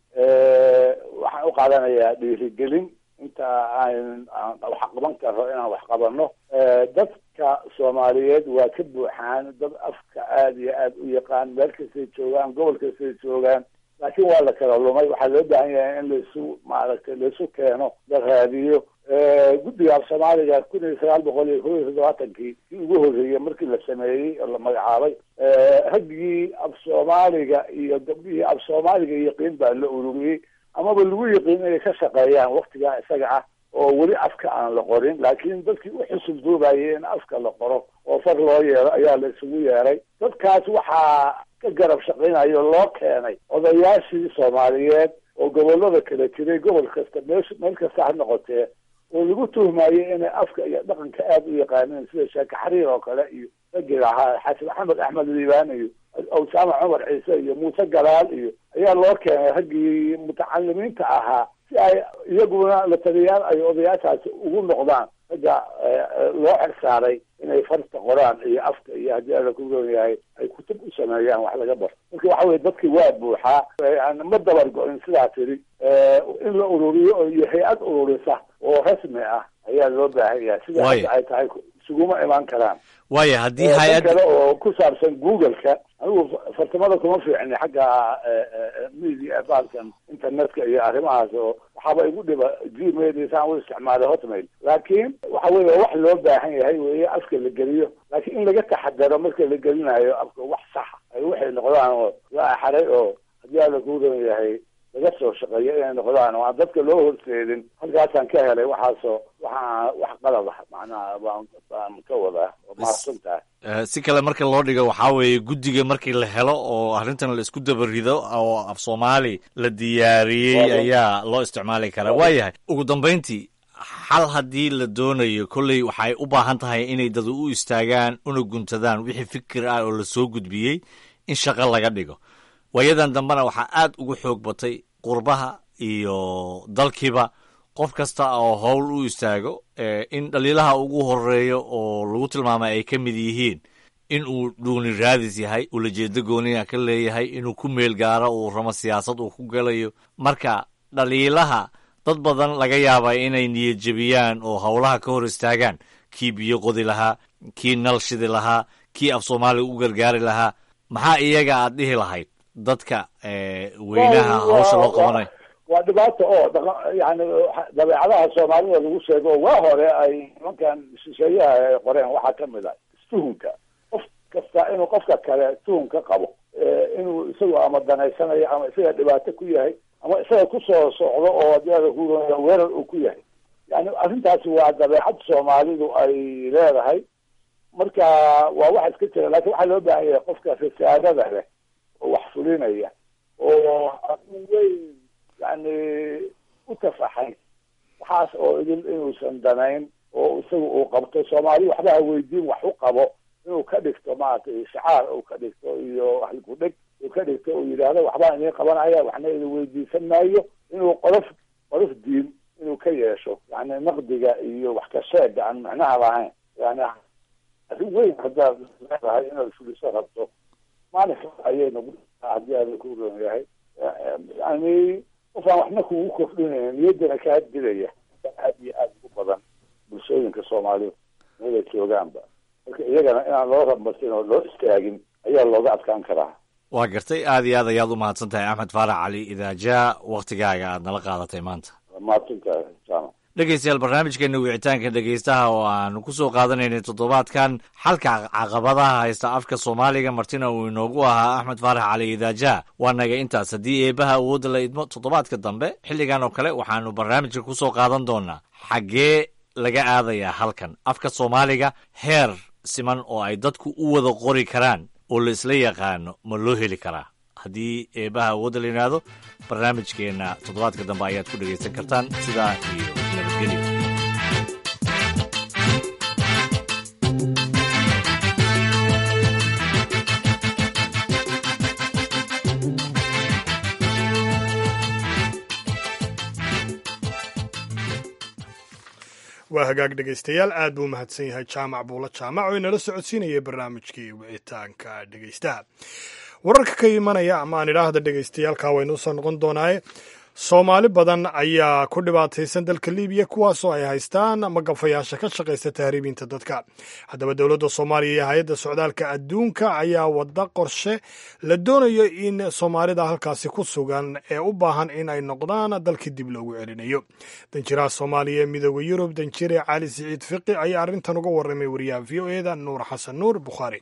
Speaker 4: waxaan u qaadanayaa dhiirigelin inta aan aan wax qaban karo inaan wax qabano dadka soomaaliyeed waa ka buuxaan dad afka aada iyo aada u yaqaan meel kastay joogaan gobol kastay joogaan laakiin waa la kala lumay waxaa loo baahan yahay in laisu maaragtay laisu keeno la raadiyo guddiga af soomaaliga kun iyo sagaal boqol iyo kow iyo toddobaatankii kii ugu horreeyey markii la sameeyey oo la magacaabay raggii af soomaaliga iyo gabdhihii af soomaaliga yaqiin baa la ururiyey amaba lagu yaqiin inay ka shaqeeyaan waktigaa isaga ah oo weli afka aan la qorin laakiin dadkii u xusul duubayay in afka la qoro oo far loo yeero ayaa la isugu yeeray dadkaas waxaa ka garab shaqaynayo loo keenay odayaashii soomaaliyeed oo gobolada kala jiray gobol kasta meesh meel kasta ha noqotee oo lagu tuhmayay inay afka iyo dhaqanka aada u yaqaaneen sida sheeke xariir oo kale iyo ragii lahaa xasan maxamed axmed liibaan iyo awsaama cumar ciise iyo muuse galaal iyo ayaa loo keenay raggii mutacalimiinta ahaa si ay iyaguna la taliyaal ay odayaashaasi ugu noqdaan ragga loo xersaaray inay farta qoraan iyo afka iyo haddii alla ku goon yahay ay kutub u sameeyaan wax laga barto marka waxa weye dadkii waa buuxaa ma dabar go-in sidaa tiri in la ururiyo iyo hay-ad ururisa oo rasmi ah ayaa loo baahan yahay sida hadda ay tahay isuguma imaan karaan
Speaker 6: waaya haddii
Speaker 4: dan
Speaker 6: hay-ad
Speaker 4: kale oo ku saabsan google-ka anigu fartamada kuma fiicni xagga media baalkan internetka iyo arrimahaas oo waxaaba igu dhiba gmail iyo saan u isticmaalay hotmail laakiin waxa weye wax loo baahan yahay weye afka la geliyo laakiin in laga taxadaro marka la gelinayo afka wax saxa ay waxay noqdaan oo la axaray oo haddii alla kuu doon yahay laga soo shaqeeyo inay noqdaan oo aan dadka loo horseedin halkaasaan ka helay waxaasoo waxaa wax qalad ah macnaha baan baan ka wadaa waa mahadsan tahay
Speaker 6: Eh, si kale marka loo dhigo waxaa weeye guddiga markii la helo oo arrintan la isku dabarido oo af soomaali la diyaariyey
Speaker 4: Waayo.
Speaker 6: ayaa loo isticmaali karaa waayahay ugu dambayntii xal haddii la doonayo kolley waxay u baahan tahay inay dad u istaagaan una guntadaan wixii fikir ah oo la soo gudbiyey in shaqo laga dhigo waayadan dambena waxaa aad ugu xoog batay qurbaha iyo dalkiiba qof kasta oo howl u istaago eh, in dhaliilaha ugu horeeyo oo lagu tilmaamay ay ka mid yihiin in uu dhuuni raadis yahay ulajeedo gooniya ka leeyahay inuu ku meel gaaro uu ramo siyaasad uu ku galayo marka dhaliilaha dad badan laga yaaba inay niyadjebiyaan oo howlaha ka hor istaagaan kii biyo qodi lahaa kii nal shidi lahaa kii af soomaaliga u gargaari lahaa maxaa iyaga aad dhihi lahayd dadka eh, weynaha
Speaker 4: Waa-
Speaker 6: hawsha loo
Speaker 4: waa-
Speaker 6: qabanayo
Speaker 4: waa dhibaato oo dhaqa yani dabeecadaha soomaalida lagu sheego oo waa hore ay nimankan shisheeyaha ay qoreen waxaa kamid ah istuhunka qof kasta inuu qofka kale tuhun ka qabo inuu isagu ama danaysanayo ama isaga dhibaato ku yahay ama isaga kusoo socdo oo adiada ku weerar uu ku yahay yani arrintaasi waa dabeecad soomaalidu ay leedahay marka waa wax iska jira lakin waxaa loo baahan yahay qofka risaadada leh oo wax fulinaya oo arrin weyn yani u tafaxay waxaas oo idin inuusan danayn oo isaga uu qabto soomaali waxba ha weydiin wax u qabo inuu ka dhigto maaragtay shacaar uu ka dhigto iyo halkudheg uu ka dhigto uu yidhaahdo waxbaan idin qabanaya waxna idin weydiisan maayo inuu qolof qolof diin inuu ka yeesho yani naqdiga iyo wax ka sheega aan macnaha lahayn yani arrin weyn haddaad leedahay inaad fuliso rabto maalinka ayay nagu haddii aada ku roon yahay yani qof aan waxna kugu kordhinayn niyaddana kaa dilaya aad iyo aada ugu badan bulshooyinka soomaalida meelay joogaanba marka iyagana inaan loo ramarsin oo loo istaagin ayaa looga adkaan karaa
Speaker 6: waa gartay aad iyo aad ayaad u mahadsan tahay axmed faarax cali idaajaa waktigaaga aad nala qaadatay maanta
Speaker 4: mahadsantahay jaamac
Speaker 6: dhegeystayaal barnaamijkeena wicitaanka dhegeystaha oo aanu ku soo qaadanaynay toddobaadkan xalka caqabadaha haysta afka soomaaliga martina uu inoogu ahaa axmed faarax cali idaaja waa naga intaas haddii eebaha awoodda la idmo toddobaadka dambe xilligan oo kale waxaanu barnaamijka ku soo qaadan doonaa xaggee laga aadayaa halkan afka soomaaliga heer siman oo ay dadku u wada qori karaan oo la isla yaqaano ma loo heli karaa haddii eebaha awoodda la yidhaahdo barnaamijkeenna toddobaadka dambe ayaad ku dhegaysan kartaan sidaa iyo nabadgelyo
Speaker 1: waa hagaag dhegaystayaal aad buu mahadsan yahay jaamac buulo jaamac oo inala socodsiinayay barnaamijkii wicitaanka dhegaystaha wararka ka imanaya ama aan idhaahda dhegaystayaalka waynu usoo noqon doonaaye soomaali badan ayaa ku dhibaataysan dalka libiya kuwaasoo ay haystaan magafayaasha ka shaqaysta tahriibinta dadka haddaba dowladda soomaaliya iyo hay-adda socdaalka adduunka ayaa wada qorshe la doonayo in soomaalida halkaasi ku sugan ee u baahan in ay noqdaan dalkii dib loogu celinayo danjiraha soomaaliya ee midooda yurub danjire cali siciid fiqi ayaa arrintan uga warramay wariyaha v o eda nuur xasan nuur bukhaari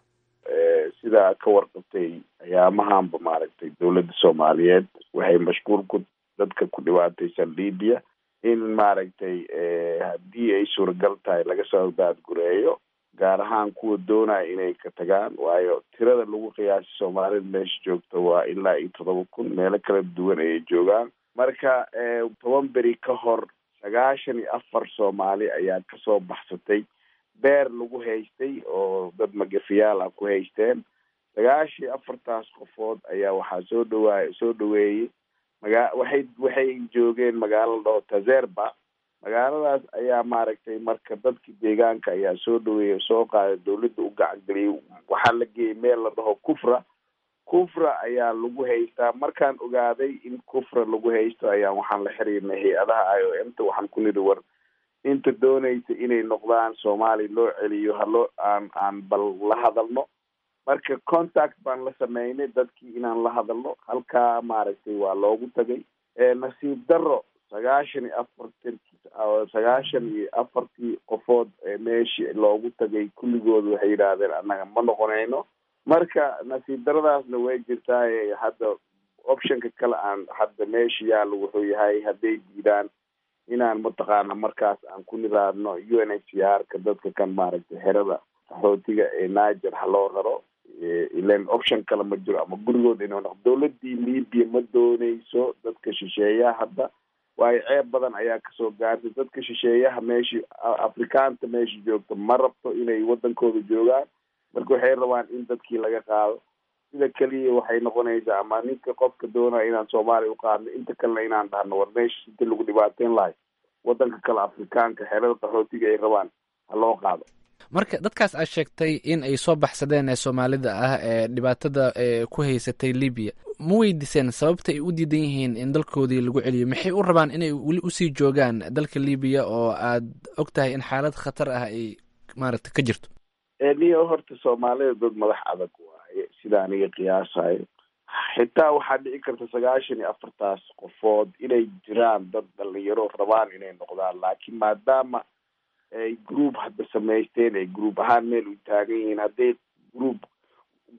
Speaker 3: sidaa ka warqabtay ayaamahanba maaragtay dowladda soomaaliyeed waxay mashquul ku dadka ku dhibaataysan libiya in maaragtay haddii ay suuragal tahay laga soo daadgureeyo gaar ahaan kuwa doonaya inay ka tagaan waayo tirada lagu qiyaasay soomaalida meesha joogta waa ilaa iyo todoba kun meelo kala duwan ayay joogaan marka toban beri ka hor sagaashan iyo afar soomaali ayaa kasoo baxsatay beer lagu haystay oo dad magafiyaal ah ku haysteen sagaashii afartaas qofood ayaa waxaa soo dhawaay soo dhaweeyey maga waxay waxay joogeen magaalo dhao tazerba magaaladaas ayaa maaragtay marka dadkii deegaanka ayaa soo dhaweeyey soo qaaday dawladda u gacangeliyey waxaa la geeyey meel la dhaho kufra kufra ayaa lagu haystaa markaan ogaaday in kufra lagu haysto ayaa waxaan la xiriirnay hay-adaha i o m ta waxaan ku nidhi war inta doonaysa inay noqdaan soomaaliya loo celiyo haloo aan aan bal la hadalno marka contact baan la sameynay dadkii inaan la hadalno halkaa maaragtay waa loogu tagay nasiib daro sagaashan iyo afartan sagaashan iyo afartii qofood meeshii loogu tagay kulligood waxay yidhaahdeen annaga ma noqonayno marka nasiib daradaasna way jirtaa hadda optionka kale aan hadda meesha yaalo wuxuu yahay hadday diidaan inaan mataqaana markaas aan ku nidaadno u n h c r ka dadka kan maaragtay xerada qaxootiga ee niger ha loo raro ilan option kale ma jiro ama gurigood inuu noqdo dowladii libya ma dooneyso dadka shisheeyaha hadda waayo ceeb badan ayaa kasoo gaartay dadka shisheeyaha meeshii afrikaanta meesha joogto ma rabto inay wadankooda joogaan marka waxay rabaan in dadkii laga qaado sida keliya waxay noqonaysaa ama ninka qofka doonaya inaan soomaaliya u qaadno inta kalena inaan dhahno war meesha inta lagu dhibaateyn lahay wadanka kale afrikaanka xerada qaxootiga ay rabaan ha loo qaado
Speaker 10: marka dadkaas aad sheegtay in ay soo baxsadeen ee soomaalida ah ee dhibaatada ku haysatay libiya ma weydiiseen sababta ay u diidan yihiin in dalkoodii lagu celiyo maxay u rabaan inay weli usii joogaan dalka libiya oo aad og tahay in xaalad khatar ah ay maaragta ka jirto
Speaker 3: niyo horta soomaalida dad madax adag waaye sida aniga qiyaasayo xitaa waxaa dhici karta sagaashan iyo afartaas qofood inay jiraan dad dhalinyaro rabaan inay noqdaan laakiin maadaama ay group hadda samaysteen ay group ahaan meel u taagan yihiin hadday group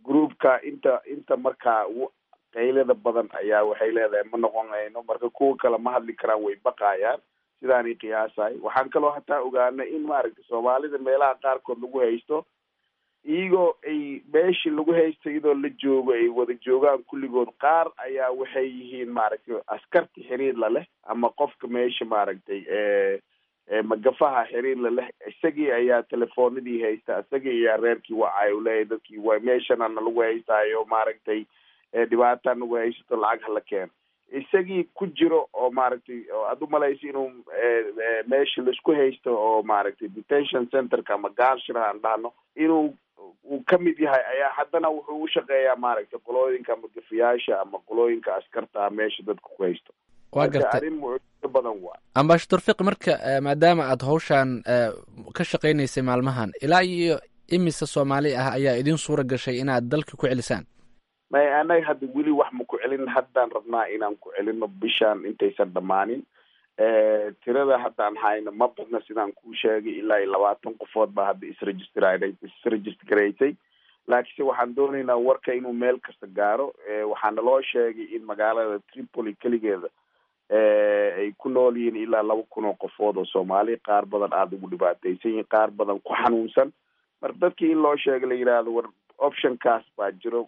Speaker 3: groupka inta inta markaa qaylada badan ayaa waxay leedahay ma noqonayno marka kuwa kale ma hadli karaan way baqayaan sidaanay qiyaasahay waxaan kaloo hataa ogaanay in maaragtay soomaalida meelaha qaarkood lagu haysto iyagoo ay meeshii lagu haysto iyadoo la joogo ay wada joogaan kulligood qaar ayaa waxay yihiin maaragtay askarta xiriir la leh ama qofka meesha maaragtay magafaha xiriir la leh isagii ayaa telefoonadii haysta isagii ayaa reerkii wacay u leeyahy dadkii wa meeshanana lagu haystaayo maaragtay dhibaata nagu haysato lacag hala keeno isagii ku jiro oo maaragtay aad umalaysa inuu meesha laisku haysto oo maaragtay detention centerka ama gaarshira aan dhahno inuu uu ka mid yahay ayaa haddana wuxuu u shaqeeyaa maaragtay qolooyinka ama gafiyaasha ama qolooyinka askarta meesha dadka ku haysto
Speaker 10: waa gartay
Speaker 3: arrin mucjiso badan waa
Speaker 10: ambashador fiqi marka maadaama aad hawshan ka shaqaynaysay maalmahan ilaa iyo imise soomaali ah ayaa idin suura gashay inaad dalka ku celisaan
Speaker 3: may anaga hadda weli wax ma ku celin haddaan rabnaa inaan ku celino bishaan intaysan dhammaanin tirada haddaan hayno ma badna sidaan kuu sheegay ilaa iyo labaatan qofood baa hadda isregister isregistergaraysay laakiinse waxaan doonaynaa warka inuu meel kasta gaaro waxaana loo sheegay in magaalada tripoli keligeeda ay ku nool yihiin ilaa laba kun oo qofood oo soomaali qaar badan aada ugu dhibaataysan yihiin qaar badan ku xanuunsan marka dadkii in loo sheega la yidhaahdo war optionkaas baa jiro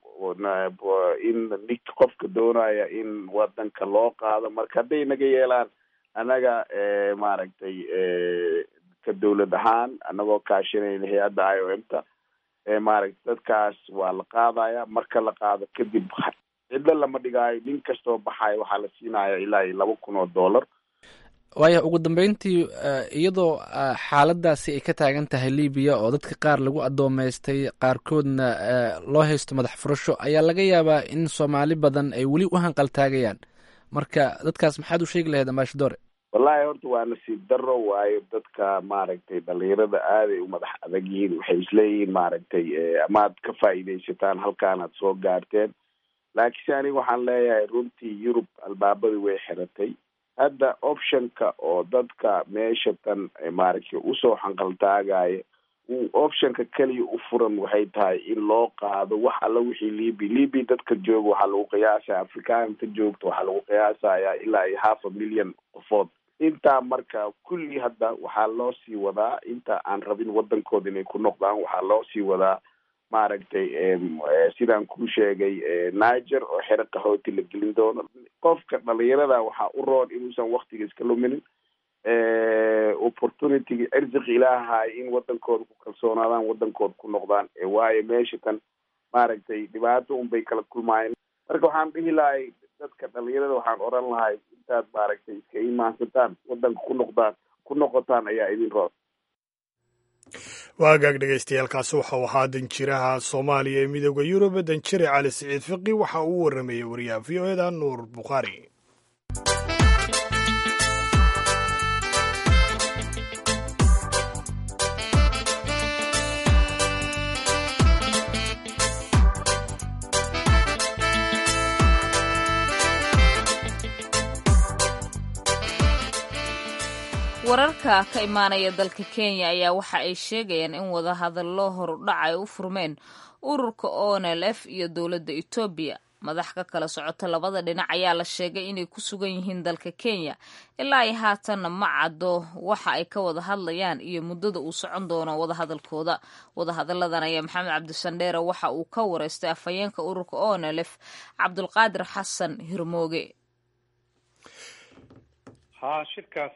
Speaker 3: in nik qofka doonaya in wadanka loo qaado marka hadday naga yeelaan annaga maaragtay ka dawlad ahaan anagoo kaashanayna hay-adda i o m ta maaragtay dadkaas waa la qaadaya marka la qaado kadib cidlo lama dhigaayo nin kastoo baxayo waxaa la siinaya ilaa iyo laba kun oo dollar
Speaker 10: waaya ugu dambeyntii iyadoo xaaladaasi ay ka taagan tahay libiya oo dadka qaar lagu addoomaystay qaarkoodna loo haysto madax furasho ayaa laga yaabaa in soomaali badan ay weli u hanqaltaagayaan marka dadkaas maxaad u sheegi lahayd ambashadore
Speaker 3: wallahi horta waa nasiib daro waayo dadka maaragtay dhalinyarada aaday u madax adag yihiin waxay isleeyihiin maaragtay amaad ka faa'iidaysataan halkaanaad soo gaarteen laakiinse aniga waxaan leeyahay runtii yurub albaabadii way xiratay hadda optionka oo dadka meesha tan maaragtay usoo xanqaltaagaya optionka keliya u furan waxay tahay in loo qaado wax alla wixii libi libi dadka jooga waxaa lagu qiyaasaya afrikaanka joogta waxaa lagu qiyaasaya ilaa iyo half a million qofood intaa marka kulli hadda waxaa loo sii wadaa inta aan rabin wadankooda inay ku noqdaan waxaa loo sii wadaa maaragtay sidaan kuu sheegay niger oo xero qahooti la gelin doono qofka dhalinyarada waxaa u roon inuusan waktiga iska luminin opportunity cirsiq ilaahay in wadankooda ku kalsoonaadaan wadankooda ku noqdaan waayo meesha tan maaragtay dhibaato unbay kala kulmaayeen marka waxaan dhihi lahay dadka dhalinyarada waxaan oran lahay intaad maaragtay iska imaansataan wadanka ku noqdaan ku noqotaan ayaa idin roon
Speaker 1: waagaag dhegaystayaaalkaasi waxau ahaa danjiraha soomaaliya ee midooda yurub danjire cali siciid fiqi waxa uu waramayey wariyaha v o eda nuur bukhaari
Speaker 2: wararka ka imaanaya dalka kenya ayaa waxa ay sheegayaan in wadahadallo horudhac ay u furmeen ururka onlf iyo dowladda etoobiya madax ka kala socota labada dhinac ayaa la sheegay inay ku sugan yihiin dalka kenya ilaa ay haatanna ma caddo waxa ay ka wada hadlayaan iyo muddada uu socon doono wadahadalkooda wadahadalladan ayaa maxamed cabdisandheere waxa uu ka wareystay afhayeenka ururka onlf cabdulqaadir xasan hirmooge
Speaker 11: ha shirkaas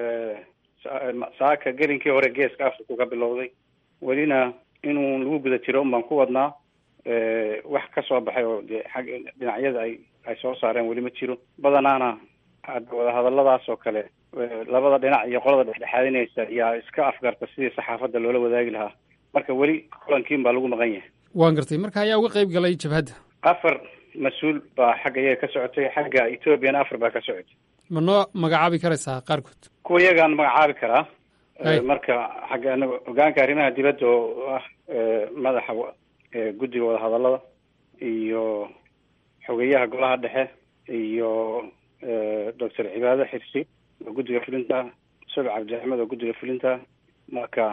Speaker 11: saaka gelinkii hore geeska africa ka bilowday welina inuu lagu guda jiro un baan ku wadnaa wax ka soo baxay oo dee xag dhinacyada ay ay soo saareen weli ma jiro badanaana hadda wadahadalladaas oo kale labada dhinac iyo qolada dhexdhexaadinaysa yaa iska afgarta sidii saxaafadda loola wadaagi lahaa marka weli kulankiin baa lagu maqan yahay
Speaker 12: waan gartay marka ayaa uga qayb galay jabhadda
Speaker 11: afar mas-uul baa xagga iyaga ka socotay xagga ethoobiana afar baa ka socotay
Speaker 12: ma noo magacaabi karaysaa qaarkood
Speaker 11: kuwa iyagaan magacaabi karaa marka xagga anaga hogaanka arrimaha dibadda oo ah madaxa guddiga wadahadallada iyo xogeyaha golaha dhexe iyo doctor cibaado xirsi oo guddiga fulinta subac cabdi axmed oo guddiga fulinta marka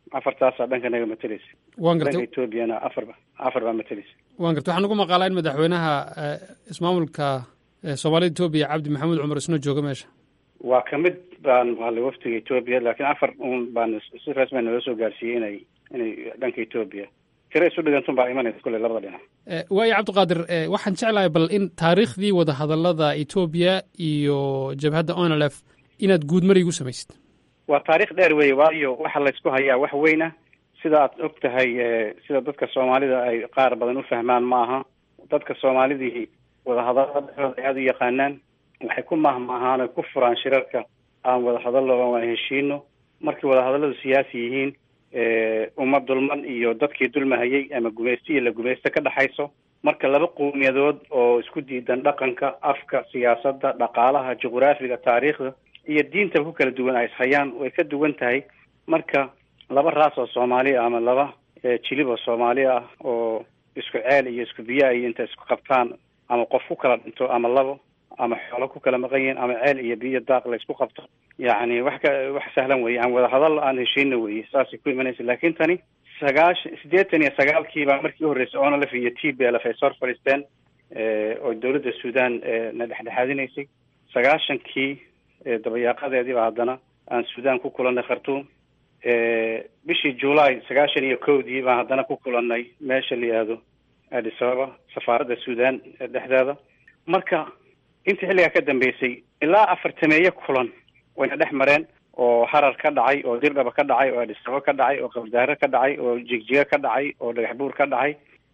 Speaker 11: afartaasaa dhanka naga mateleysa
Speaker 12: waan
Speaker 11: dhanka
Speaker 12: gartay
Speaker 11: etoobiyana afar ba afar baa mateleysa
Speaker 12: waan gartay waxaan ugu maqaalaa in madaxweynaha eh, ismaamulka eh, soomaalida etoobiya cabdi maxamuud cumar isna jooga meesha
Speaker 11: waa kamid baan maqalay waftiga etoobiya laakiin afar un baan si rasmi naloo soo gaarsiiyey inay inay dhanka etoobiya tira isu dhigantun baa imanaysa kule labada dhinac
Speaker 12: Eh, waayo cabdiqaadir eh, waxaan jeclahay bal in taariikhdii wadahadallada etoobiya iyo jabhadda onlf inaad guud mari igu samaysid
Speaker 11: waa taariikh dheer weeye waayo waxa laysku hayaa wax weyn ah sida aad og tahay eh, sida dadka soomaalida ay qaar badan u fahmaan ma aha dadka soomaalidii wadahadallada dhexdooda ay aada u yaqaanaan waxay ku mahmaahaan oy ku furaan shirarka aan wadahadallo oo aan heshiino markay wadahadalladu siyaasi yihiin eh, uma dulman iyo dadkii dulmahayay ama gumaysto iyo la gumaysto ka dhexayso marka laba qowmiyadood oo isku diidan dhaqanka afka siyaasadda dhaqaalaha juqraafiga taariikhda iyo diintaba ku kala duwan ay ishayaan way ka duwan tahay marka laba raas oo soomaali ah ama laba eh, jilib oo soomaali ah oo isku ceel iyo isku biyo iyo inta isku qabtaan ama qof ku kala dhinto ama labo ama xoolo ku kala maqan yihiin ama ceel iyo biyo daaq la isku qabto yacni wax ka wax sahlan weeye aan wada hadal aan heshiina weeye saasay ku imanaysa laakiin tani sagaashan siddeetan iyo sagaalkii baa markii u horreysay onlf iyo t b lf ay soo fadhiisteen eh, oo dowladda suudaan eh, na dhexdhexaadinaysay sagaashankii eh, dabayaaqadeedii baa haddana aan suudaan ku kulannay khartuum eh, bishii july sagaashan iyo kowdii baan haddana ku kulannay meesha la yihahdo addis ababa safaaradda suudaan ee dhexdeeda marka intii xilligaa ka dambeysay ilaa afartameeye kulan wayna dhex mareen oo harar ka dhacay oo dirdhaba ka dhacay oo addis ababa ka dhacay oo qabdaare ka dhacay oo jigjiga ka dhacay oo dhagax buur ka dhacay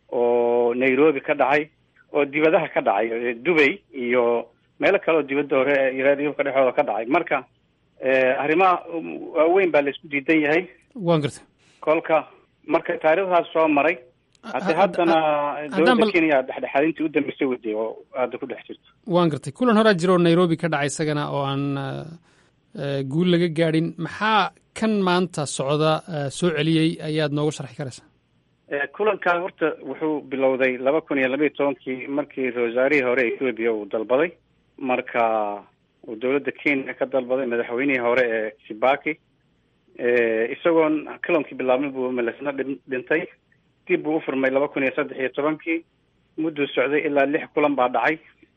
Speaker 11: oo nairobi ka dhacay oo dibadaha ka dhacay eh, dubay iyo meelo kale oo dibadda hore ee yurubka dhexdooda ka dhacay marka eh, arrimaha um, waaweyn baa la isku diidan yahay
Speaker 12: waan gartay
Speaker 11: kolka marka taariikhdaas soo maray hade haddana
Speaker 12: haddaan
Speaker 11: dowladda
Speaker 12: bal-
Speaker 11: kenya dhexdhexaadintii u dambeysay waday oo hadda ku dhex jirto
Speaker 12: waan gartay kulan horaa jira oo nairobi ka dhacay isagana oo aan eh, eh, guul laga gaadhin maxaa kan maanta socda eh, soo celiyey ayaad nooga sharxi karaysaa
Speaker 11: Eh, kulankan horta wuxuu bilowday laba kun iyo laba iyo tobankii markii ra-wasaarihii hore etoobiya uu dalbaday marka uu dowladda kenya ka dalbaday madaxweynihii hore ee kibaki Eh, isagoon kulankii bilaabmay buu melesna dhin- dhintay dib buu u furmay laba kun iyo saddex iyo tobankii mudduu socday ilaa lix kulan baa dhacay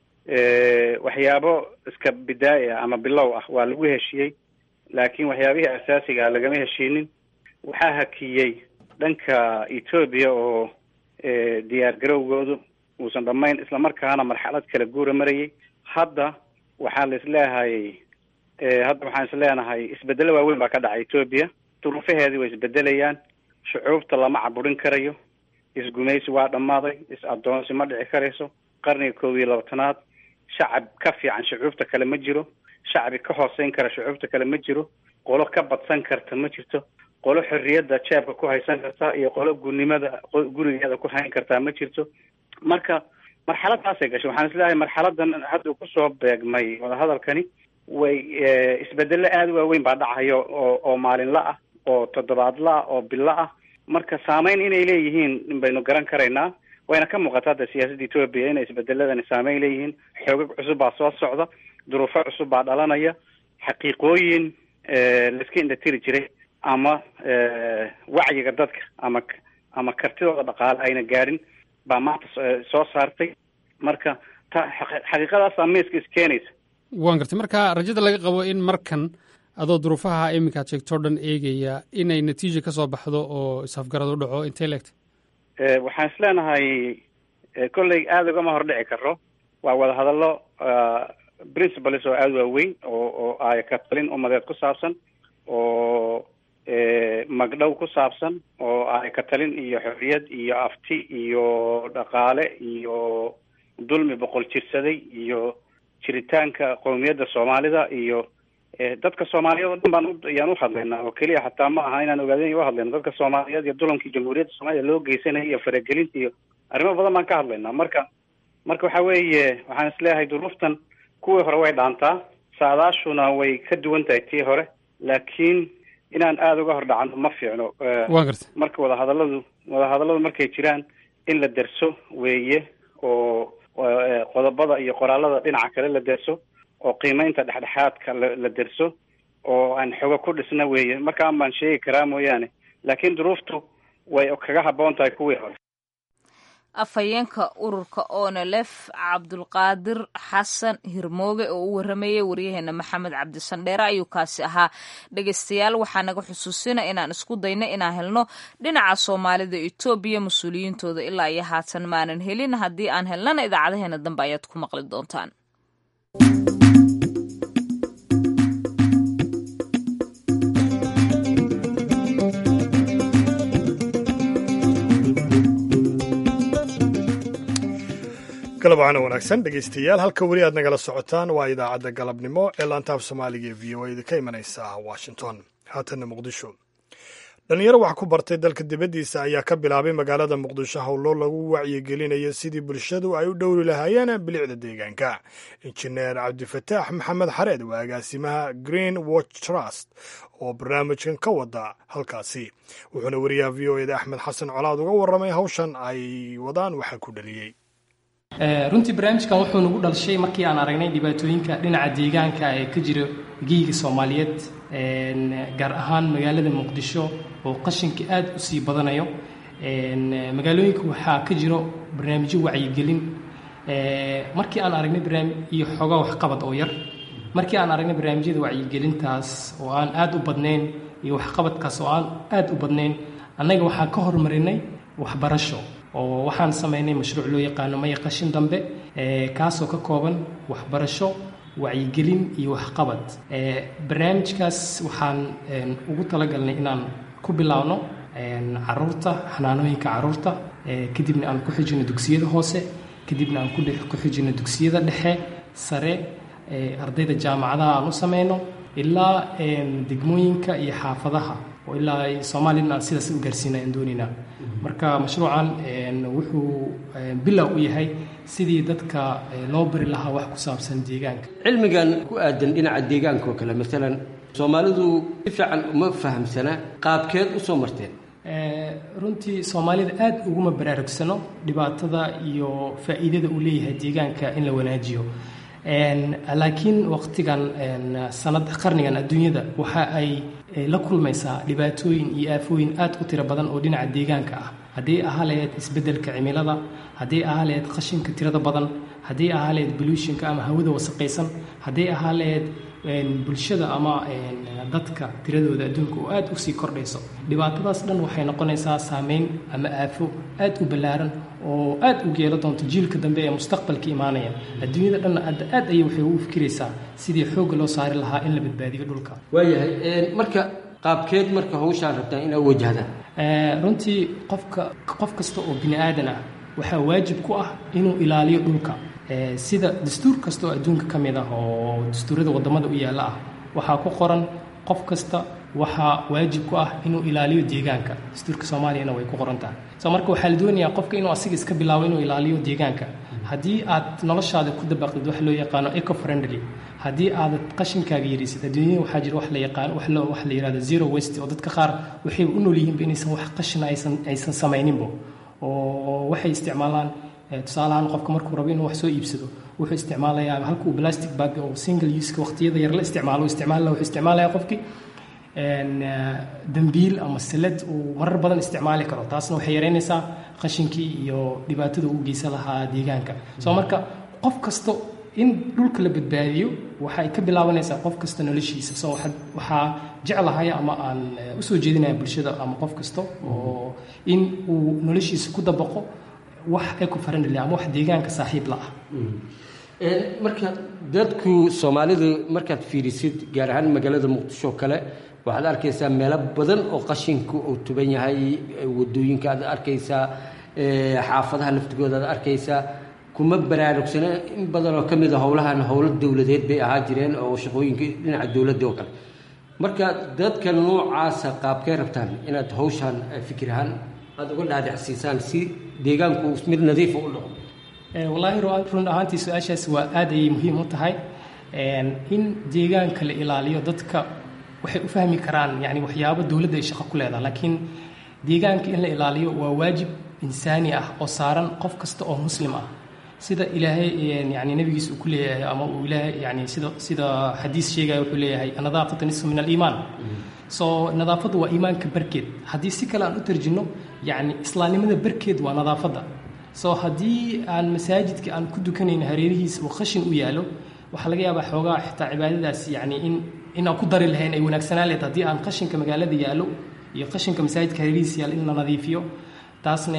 Speaker 11: Eh, waxyaabo iska bidaa'i ah ama bilow ah waa lagu heshiiyey laakiin waxyaabihii asaasiga ah lagama heshiinin waxaa hakiyey dhanka etoobiya oo eh, diyaar garowgoodu uusan dhammayn islamarkaana marxalad kala guura marayay hadda waxaa la isleehay eh, hadda waxaan isleenahay isbedelo waaweyn baa ka dhacay etoobiya duruufaheedii way isbedelayaan shucuubta lama caburin karayo isgumaysi waa dhammaaday is-adoonsi ma dhici karayso qarniga koob iyo labaatanaad shacab ka fiican shucuubta kale ma jiro shacbi ka hooseyn kara shucuubta kale ma jiro qolo ka badsan karta ma jirto qolo xorriyadda jeebka ku haysan karta iyo qolo gurnimada qo- gurigeeda ku hayn kartaa ma jirto marka marxaladaasay gashay waxaan isleeyahay marxaladan hadda uu kusoo beegmay wadahadalkani way eh, isbedelo aada u waaweyn baa dhacayo oo oo maalinla ah oo toddobaadla ah oo bilo ah marka saameyn inay leeyihiin baynu garan karaynaa wayna ka muuqataa hadda siyaasadda etoobiya inay isbedeladani saameyn leeyihiin xoogag cusub baa soo socda duruufo cusub baa dhalanaya xaqiiqooyin eh, laiska indhatiri jiray ama eh, wacyiga dadka ama ama kartidooda dhaqaale ayna gaadhin baa maanta so- soo saartay marka ta xaqi- xaqiiqadaasaa miiska iskeenaysa
Speaker 12: waan gartay marka rajada laga qabo in markan adoo duruufaha iminka aad sheegto o dhan eegaya inay natiija ka soo baxdo oo isafgarad u dhaco intay leegtay
Speaker 11: Eh, waxaan isleenahay eh, kolley aada ugama hordhici karo waa wadahadallo ah, principles oo aada waaweyn oo oo ay ka talin umadeed ku saabsan oo eh, magdhow ku saabsan oo ay ka talin iyo xorriyad iyo afti iyo dhaqaale iyo dulmi boqol jirsaday iyo jiritaanka qowmiyadda soomaalida iyo eh, dadka soomaaliyeed oo dhan baan u- ayaan u hadlaynaa oo keliya xataa ma aha inaan ogaadin u hadlayno dadka soomaaliyeed iyo dulamkii jamhuuriyadda soomaaliya loo geysanaya iyo faragelinta iyo arrimo badan baan ka hadlaynaa marka marka waxa weeye waxaan isleeyahay duruuftan kuwii hore way dhaantaa saadaashuna way ka duwan tahay tii hore laakiin inaan aada uga hordhacano ma fiicno Eh,
Speaker 12: waan gartay
Speaker 11: marka wadahadalladu wadahadalladu markay jiraan in la derso weeye oo oo, eh, qodobada iyo qoraalada dhinaca kale la derso oo qiimeynta dhexdhexaadka la la derso oo aan xogo ku dhisna weeye markaan baan sheegi karaa mooyaane laakiin duruuftu way kaga habboon tahay kuwii hore
Speaker 2: afhayeenka ururka onelef cabdulqaadir xasan hirmooge oo u waramayay waryaheena maxamed cabdisandheere ayuu kaasi ahaa dhegeystayaal waxaa naga xusuusina inaan isku dayno inaan helno dhinaca soomaalida etoobiya mas-uuliyiintooda ilaa iyo haatan maanan helin haddii aan helnana idaacadaheena dambe ayaad ku maqli doontaan
Speaker 1: galab waxaana wanaagsan dhegaystayaal halka weli aad nagala socotaan waa idaacadda galabnimo ee laantaaf soomaaliga ee v o a ka imanaysa washington haatanna muqdisho dhallinyaro wax ku bartay dalka dibaddiisa ayaa ka bilaabay magaalada muqdisho howlo lagu wacyigelinayo sidii bulshadu ay u dhowri lahaayeen bilicda deegaanka injineer cabdifataax maxamed xareed waa agaasimaha green watch trust oo barnaamijkan ka wada halkaasi wuxuuna wariyaha v o eda axmed xasan colaad uga warramay hawshan ay wadaan waxaa ku dhaliyey
Speaker 13: runtii barnaamijkan wuxuu nagu dhalshay markii aan aragnay dhibaatooyinka dhinaca deegaanka ee ka jira geyga soomaaliyeed gaar ahaan magaalada muqdisho oo qashinka aad u sii badanayo magaalooyinka waxaa ka jiro barnaamijyo wacyigelin markii aan aragnay barnaamij iyo xoogaa waxqabad oo yar markii aan aragnay barnaamijyada wacyigelintaas oo aan aad u badnayn iyo waxqabadkaas oo aan aad u badnayn annaga waxaan ka horumarinay waxbarasho oo waxaan samaynay mashruuc loo yaqaano maya qashin dambe kaasoo ka kooban waxbarasho wacyigelin iyo waxqabad barnaamijkaas waxaan ugu talagalnay inaan ku bilaabno caruurta xanaanooyinka caruurta kadibna aan ku xijino dugsiyada hoose kadibna aan ku xijino dugsiyada dhexe sare ardayda jaamacadaha aan u samayno ilaa degmooyinka iyo xaafadaha oo ilaa soomaaliyana aan sidaas u gaarsiina aan doonaynaa marka mashruucan wuxuu bilow u yahay sidii dadka loo bari lahaa wax ku saabsan deegaanka
Speaker 5: cilmigan ku aadan dhinaca deegaanka oo kale maalan soomaalidu si fiican uma fahamsana qaabkeed u soo marteen
Speaker 13: runtii soomaalida aad uguma baraarugsano dhibaatada iyo faa'iidada uu leeyahay deegaanka in la wanaajiyo laakiin waqtigan sanad qarnigan adduunyada waxa ay la kulmaysaa dhibaatooyin iyo aafooyin aad u tiro badan oo dhinaca deegaanka ah haddii ahaa laheyd isbeddelka cimilada haddii ahaa laheyd qashinka tirada badan haddii ahaa laheyd boluushinka ama hawada wasaqaysan haddii ahaa laheyd bulshada ama dadka tiradooda adduunka oo aad usii kordhayso dhibaatadaas dhan waxay noqonaysaa saameyn ama aafo aad u ballaaran oo aad u geelo doonto jiilka dambe ee mustaqbalka imaanaya adduunyada dhanna aad ayay waxay ugu fikiraysaa sidii xoogga loo saari lahaa in la badbaadiyo dhulka
Speaker 5: waayahay marka qaabkeed marka hawshaan rabtaan inaad wajahdaan
Speaker 13: runtii qofka qof kasta oo bini aadan ah waxaa waajib ku ah inuu ilaaliyo dhulka sida dastuur kasta oo adduunka ka mid ah oo dastuurada waddamada u yaalla ah waxaa ku qoran qof kasta waxaa waajib ku ah inuu ilaaliyo deegaanka dastuurka soomaaliyana way ku qoran tahay so marka waxaa la doonayaa qofka inuu asiga iska bilaabo inuu ilaaliyo deegaanka haddii aad noloshaada ku dabaqdid wax loo yaqaano eco friendly haddii aadad qashinkaaga yarisid adduunyada waxaa jira wax la yaqaan wax la wax la yihahdo zero waste oo dadka qaar waxay u nool yihiinba inaysan wax qashina aysan aysan samayninbo oo waxay isticmaalaan tusaalahaan qofka markuu rabo inuu wax soo iibsado wuxuu isticmaalayaa halka uu plastic bag oo single useka waqtiyada yar la isticmaalo isticmaala wuxuu isticmaalaya qofkii dambiil ama salad uu marar badan isticmaali karo taasna waxay yareynaysaa qashinkii iyo dhibaatada uu geysan lahaa deegaanka soo marka qof kasta in dhulka la badbaadiyo waxay ka bilaabanaysaa qof kasta noloshiisa soo waxaa jeclahay ama aan usoo jeedinaya bulshada ama qof kasta oo in uu noloshiisa ku dabaqo wax eco friendly ama wax deegaanka saaxiib la ah
Speaker 5: marka dadku soomaalidu markaad fiirisid gaar ahaan magaalada muqdisho kale waxaad arkaysaa meelo badan oo qashinku uu tuban yahay wadooyinka aad arkaysaa xaafadaha laftigooda aad arkaysaa kuma baraarugsana in badan oo ka mid a howlahan howlo dowladeed bay ahaa jireen oo shaqooyinka dhinaca dowladda oo kale marka dadka noocaasa qaabkay rabtaan inaad hawshaan fikir ahaan aada uga dhaadhacsiisaan si deegaanku mid nadiifa u noqdo
Speaker 13: wallaahi run ahaantii su-aashaas waa aad ayay muhiim u tahay in deegaanka la ilaaliyo dadka waxay u fahmi karaan yani waxyaabo dowladda ay shaqo ku leedaha laakiin deegaanka in la ilaaliyo waa waajib insaani ah oo saaran qof kasta oo muslim ah sida ilaahay yani nabigiisa uu ku leeyahay ama uu ilaahay yani sida sida xadiis sheegaya wuxuu leeyahay nadaafatu nisfu min aliimaan so nadaafaddu waa iimaanka barkeed haddii si kale aan u tarjino yani islaamnimada barkeed waa nadaafadda so haddii aan masaajidka aan ku dukanayno hareerihiisa uu khashin u yaalo waxaa laga yaabaa xoogaa xitaa cibaadadaas yani in inaan ku dari lahayn ay wanaagsanaan leed haddii aan qashinka magaalada yaallo iyo qashinka masaajidka hareerihiisa yaalo in la nadiifiyo taasna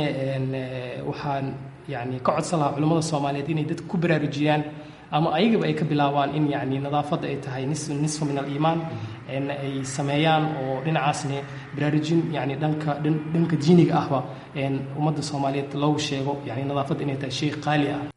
Speaker 13: waxaan yani ka codsan lahaa culimmada soomaaliyeed inay dadka ku baraarujiyaan ama ayagaba ay ka bilaabaan in yani nadaafadda ay tahay nis nisfu min aliimaan ay sameeyaan oo dhinacaasne baraarujin yani dhanka dhanka diiniga ahba ummadda soomaaliyeed loogu sheego yani nadaafadda inay tahay shay qaali ah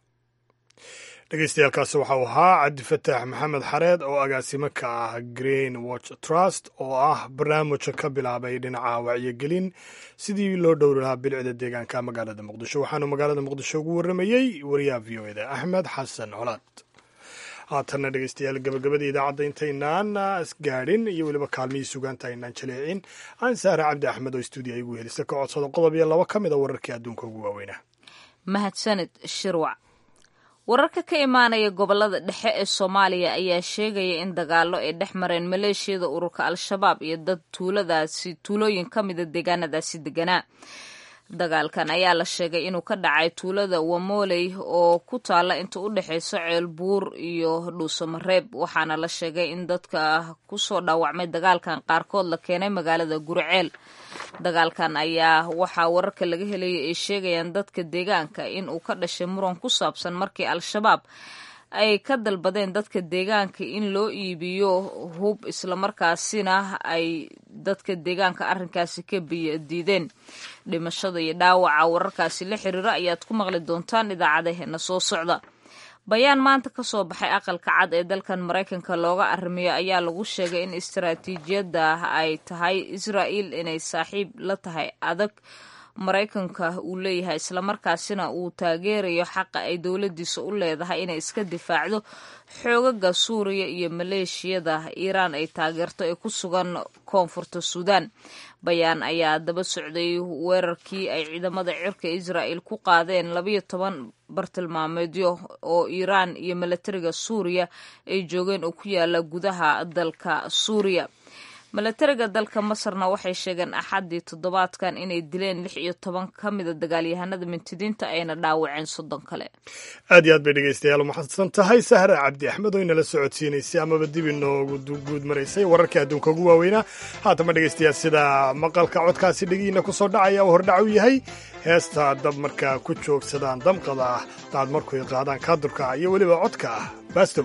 Speaker 1: dhegeystayaaalkaasi waxau ahaa cabdifataax maxamed xareed oo agaasimo ka ah green watch trust oo ah barnaamija ka bilaabay dhinaca wacyigelin sidii loo dhowri lahaa bilicda deegaanka magaalada muqdisho waxaanu magaalada muqdisho ugu warramayey wariyaha v o eda axmed xasan colaad haatanna dhegeystayaal gabagabada idaacadda intaynaan isgaadhin iyo weliba kaalmihii sugaanta aynaan jaleecin aan saare cabdi axmed oo stuudiya igu helisa ka codsado qodob iyo laba ka mid a wararkii adduunka ugu waaweynaa
Speaker 2: mahadsanid shirwac wararka ka imaanaya gobolada dhexe ee soomaaliya ayaa sheegaya in dagaallo ay dhex mareen maleeshiyada ururka al-shabaab iyo dad tuuladaasi tuulooyin ka mida deegaanadaasi deganaa dagaalkan ayaa la sheegay inuu ka dhacay tuulada wamoley oo ku taala inta u dhexeysa ceelbuur iyo dhuusamareeb waxaana la sheegay in dadka kusoo dhaawacmay dagaalkan qaarkood la keenay magaalada guriceel dagaalkan ayaa waxaa wararka laga helayay ay sheegayaan dadka deegaanka in uu ka dhashay muran ku saabsan markii al-shabaab ay ka dalbadeen dadka deegaanka in loo iibiyo hub islamarkaasina ay dadka deegaanka arrinkaasi ka diideen dhimashada iyo dhaawaca wararkaasi la xiriira ayaad ku maqli doontaan idaacadaheena soo socda bayaan maanta ka soo baxay aqalka cad ee dalkan maraykanka looga arrimiyo ayaa lagu sheegay in istaraatiijiyadda ay tahay israa'il inay saaxiib la tahay adag maraykanka uu leeyahay islamarkaasina uu taageerayo xaqa ay dowladiisa u leedahay inay iska difaacdo xoogaga suuriya iyo maleeshiyada iiraan ay taageerto ee ku sugan koonfurta suudaan bayaan ayaa daba socday weerarkii ay ciidamada cirka israa'il ku qaadeen labayo toban bartilmaameedyo oo iiraan iyo milatariga suuriya ay joogeen oo ku yaala gudaha dalka suuriya milatariga dalka masarna waxay sheegeen axaddii toddobaadkan inay dileen lix iyo toban ka mida dagaalyahanada mintidiinta ayna dhaawaceen soddon kale
Speaker 1: aad iyo aad bay dhegeystayaal umaxadsan tahay sahra cabdi axmed oo inala socodsiinaysay amaba dib inoogu guud maraysay wararkii adduunka ugu waaweynaa haatama dhegeystayaal sida maqalka codkaasi dhegihiina ku soo dhacaya uu hordhac u yahay heesta dab markaa ku joogsadaan damqada ah daad markuy qaadaan kaadurka iyo weliba codka ah baastow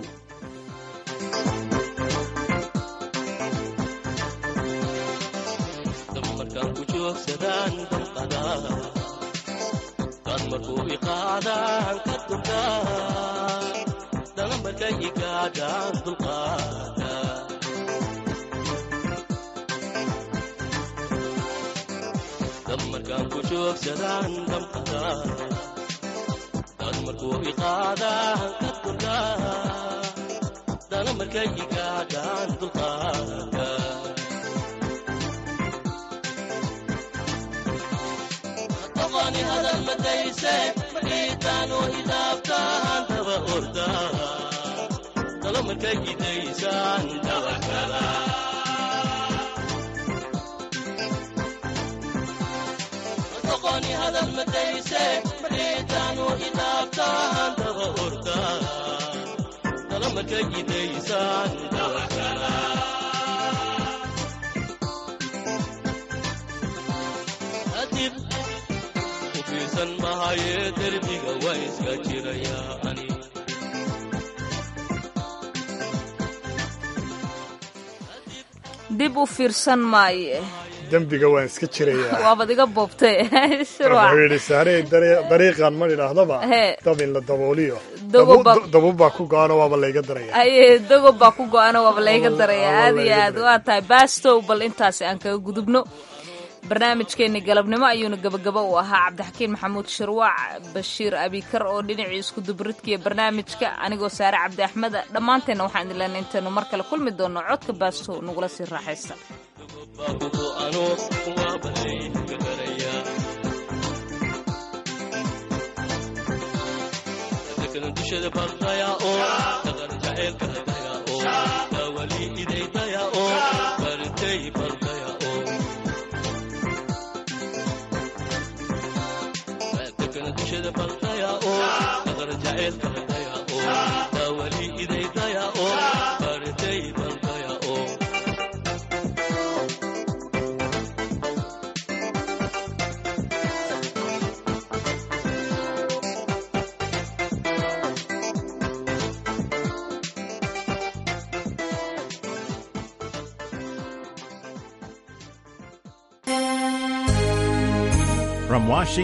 Speaker 14: dad markuu iqaadaan ka durka dalamarka igaadhaan dulqaada dad markaan ku joogsadaan damqada dad markuu iqaadaan ka durka dalamarka igaadhaan dulqaada qofani hadal madayse madhiitaanu hidaabtaan daba orda talo markay gidaysaan dabakala qofani hadal madayse madhiitaanu hidaabtaan daba orda talo markay gidaysaan dabakala mahaye derbiga waa iska jirayaa ani
Speaker 2: dib u fiirsan maaye
Speaker 1: dembiga waan iska jirayaa
Speaker 2: waabad iga boobtay
Speaker 1: wuxuu yidhi saarey dariiqan ma idhaahdaba dab in la dabooliyo dabub baa ku go-ano waaba layga daraya
Speaker 2: haye dagob baa ku go-ano waaba layga daraya aad iyo aad waa tahay baastow bal intaasi aan kaga gudubno barnaamijkeenni galabnimo ayuuna gabagaba u ahaa cabdixakiin maxamuud shirwaac bashiir abikar oo dhinacii iskudubaridkiiyo barnaamijka anigoo saare cabdi axmeda dhammaanteenna waxaan idin leenay intaynu mar kale kulmi doonno codka baasto nagula sii raaxaysta
Speaker 14: dushada baldaya oo dhaqan jaceylka hadaya oo dawali idaydaya oo bartay baldaya oo dekana dushada baldaya oo dhaqan jaceylka hadaya oo dawali idaydaya oo bartay baldaya oo
Speaker 15: From Washington.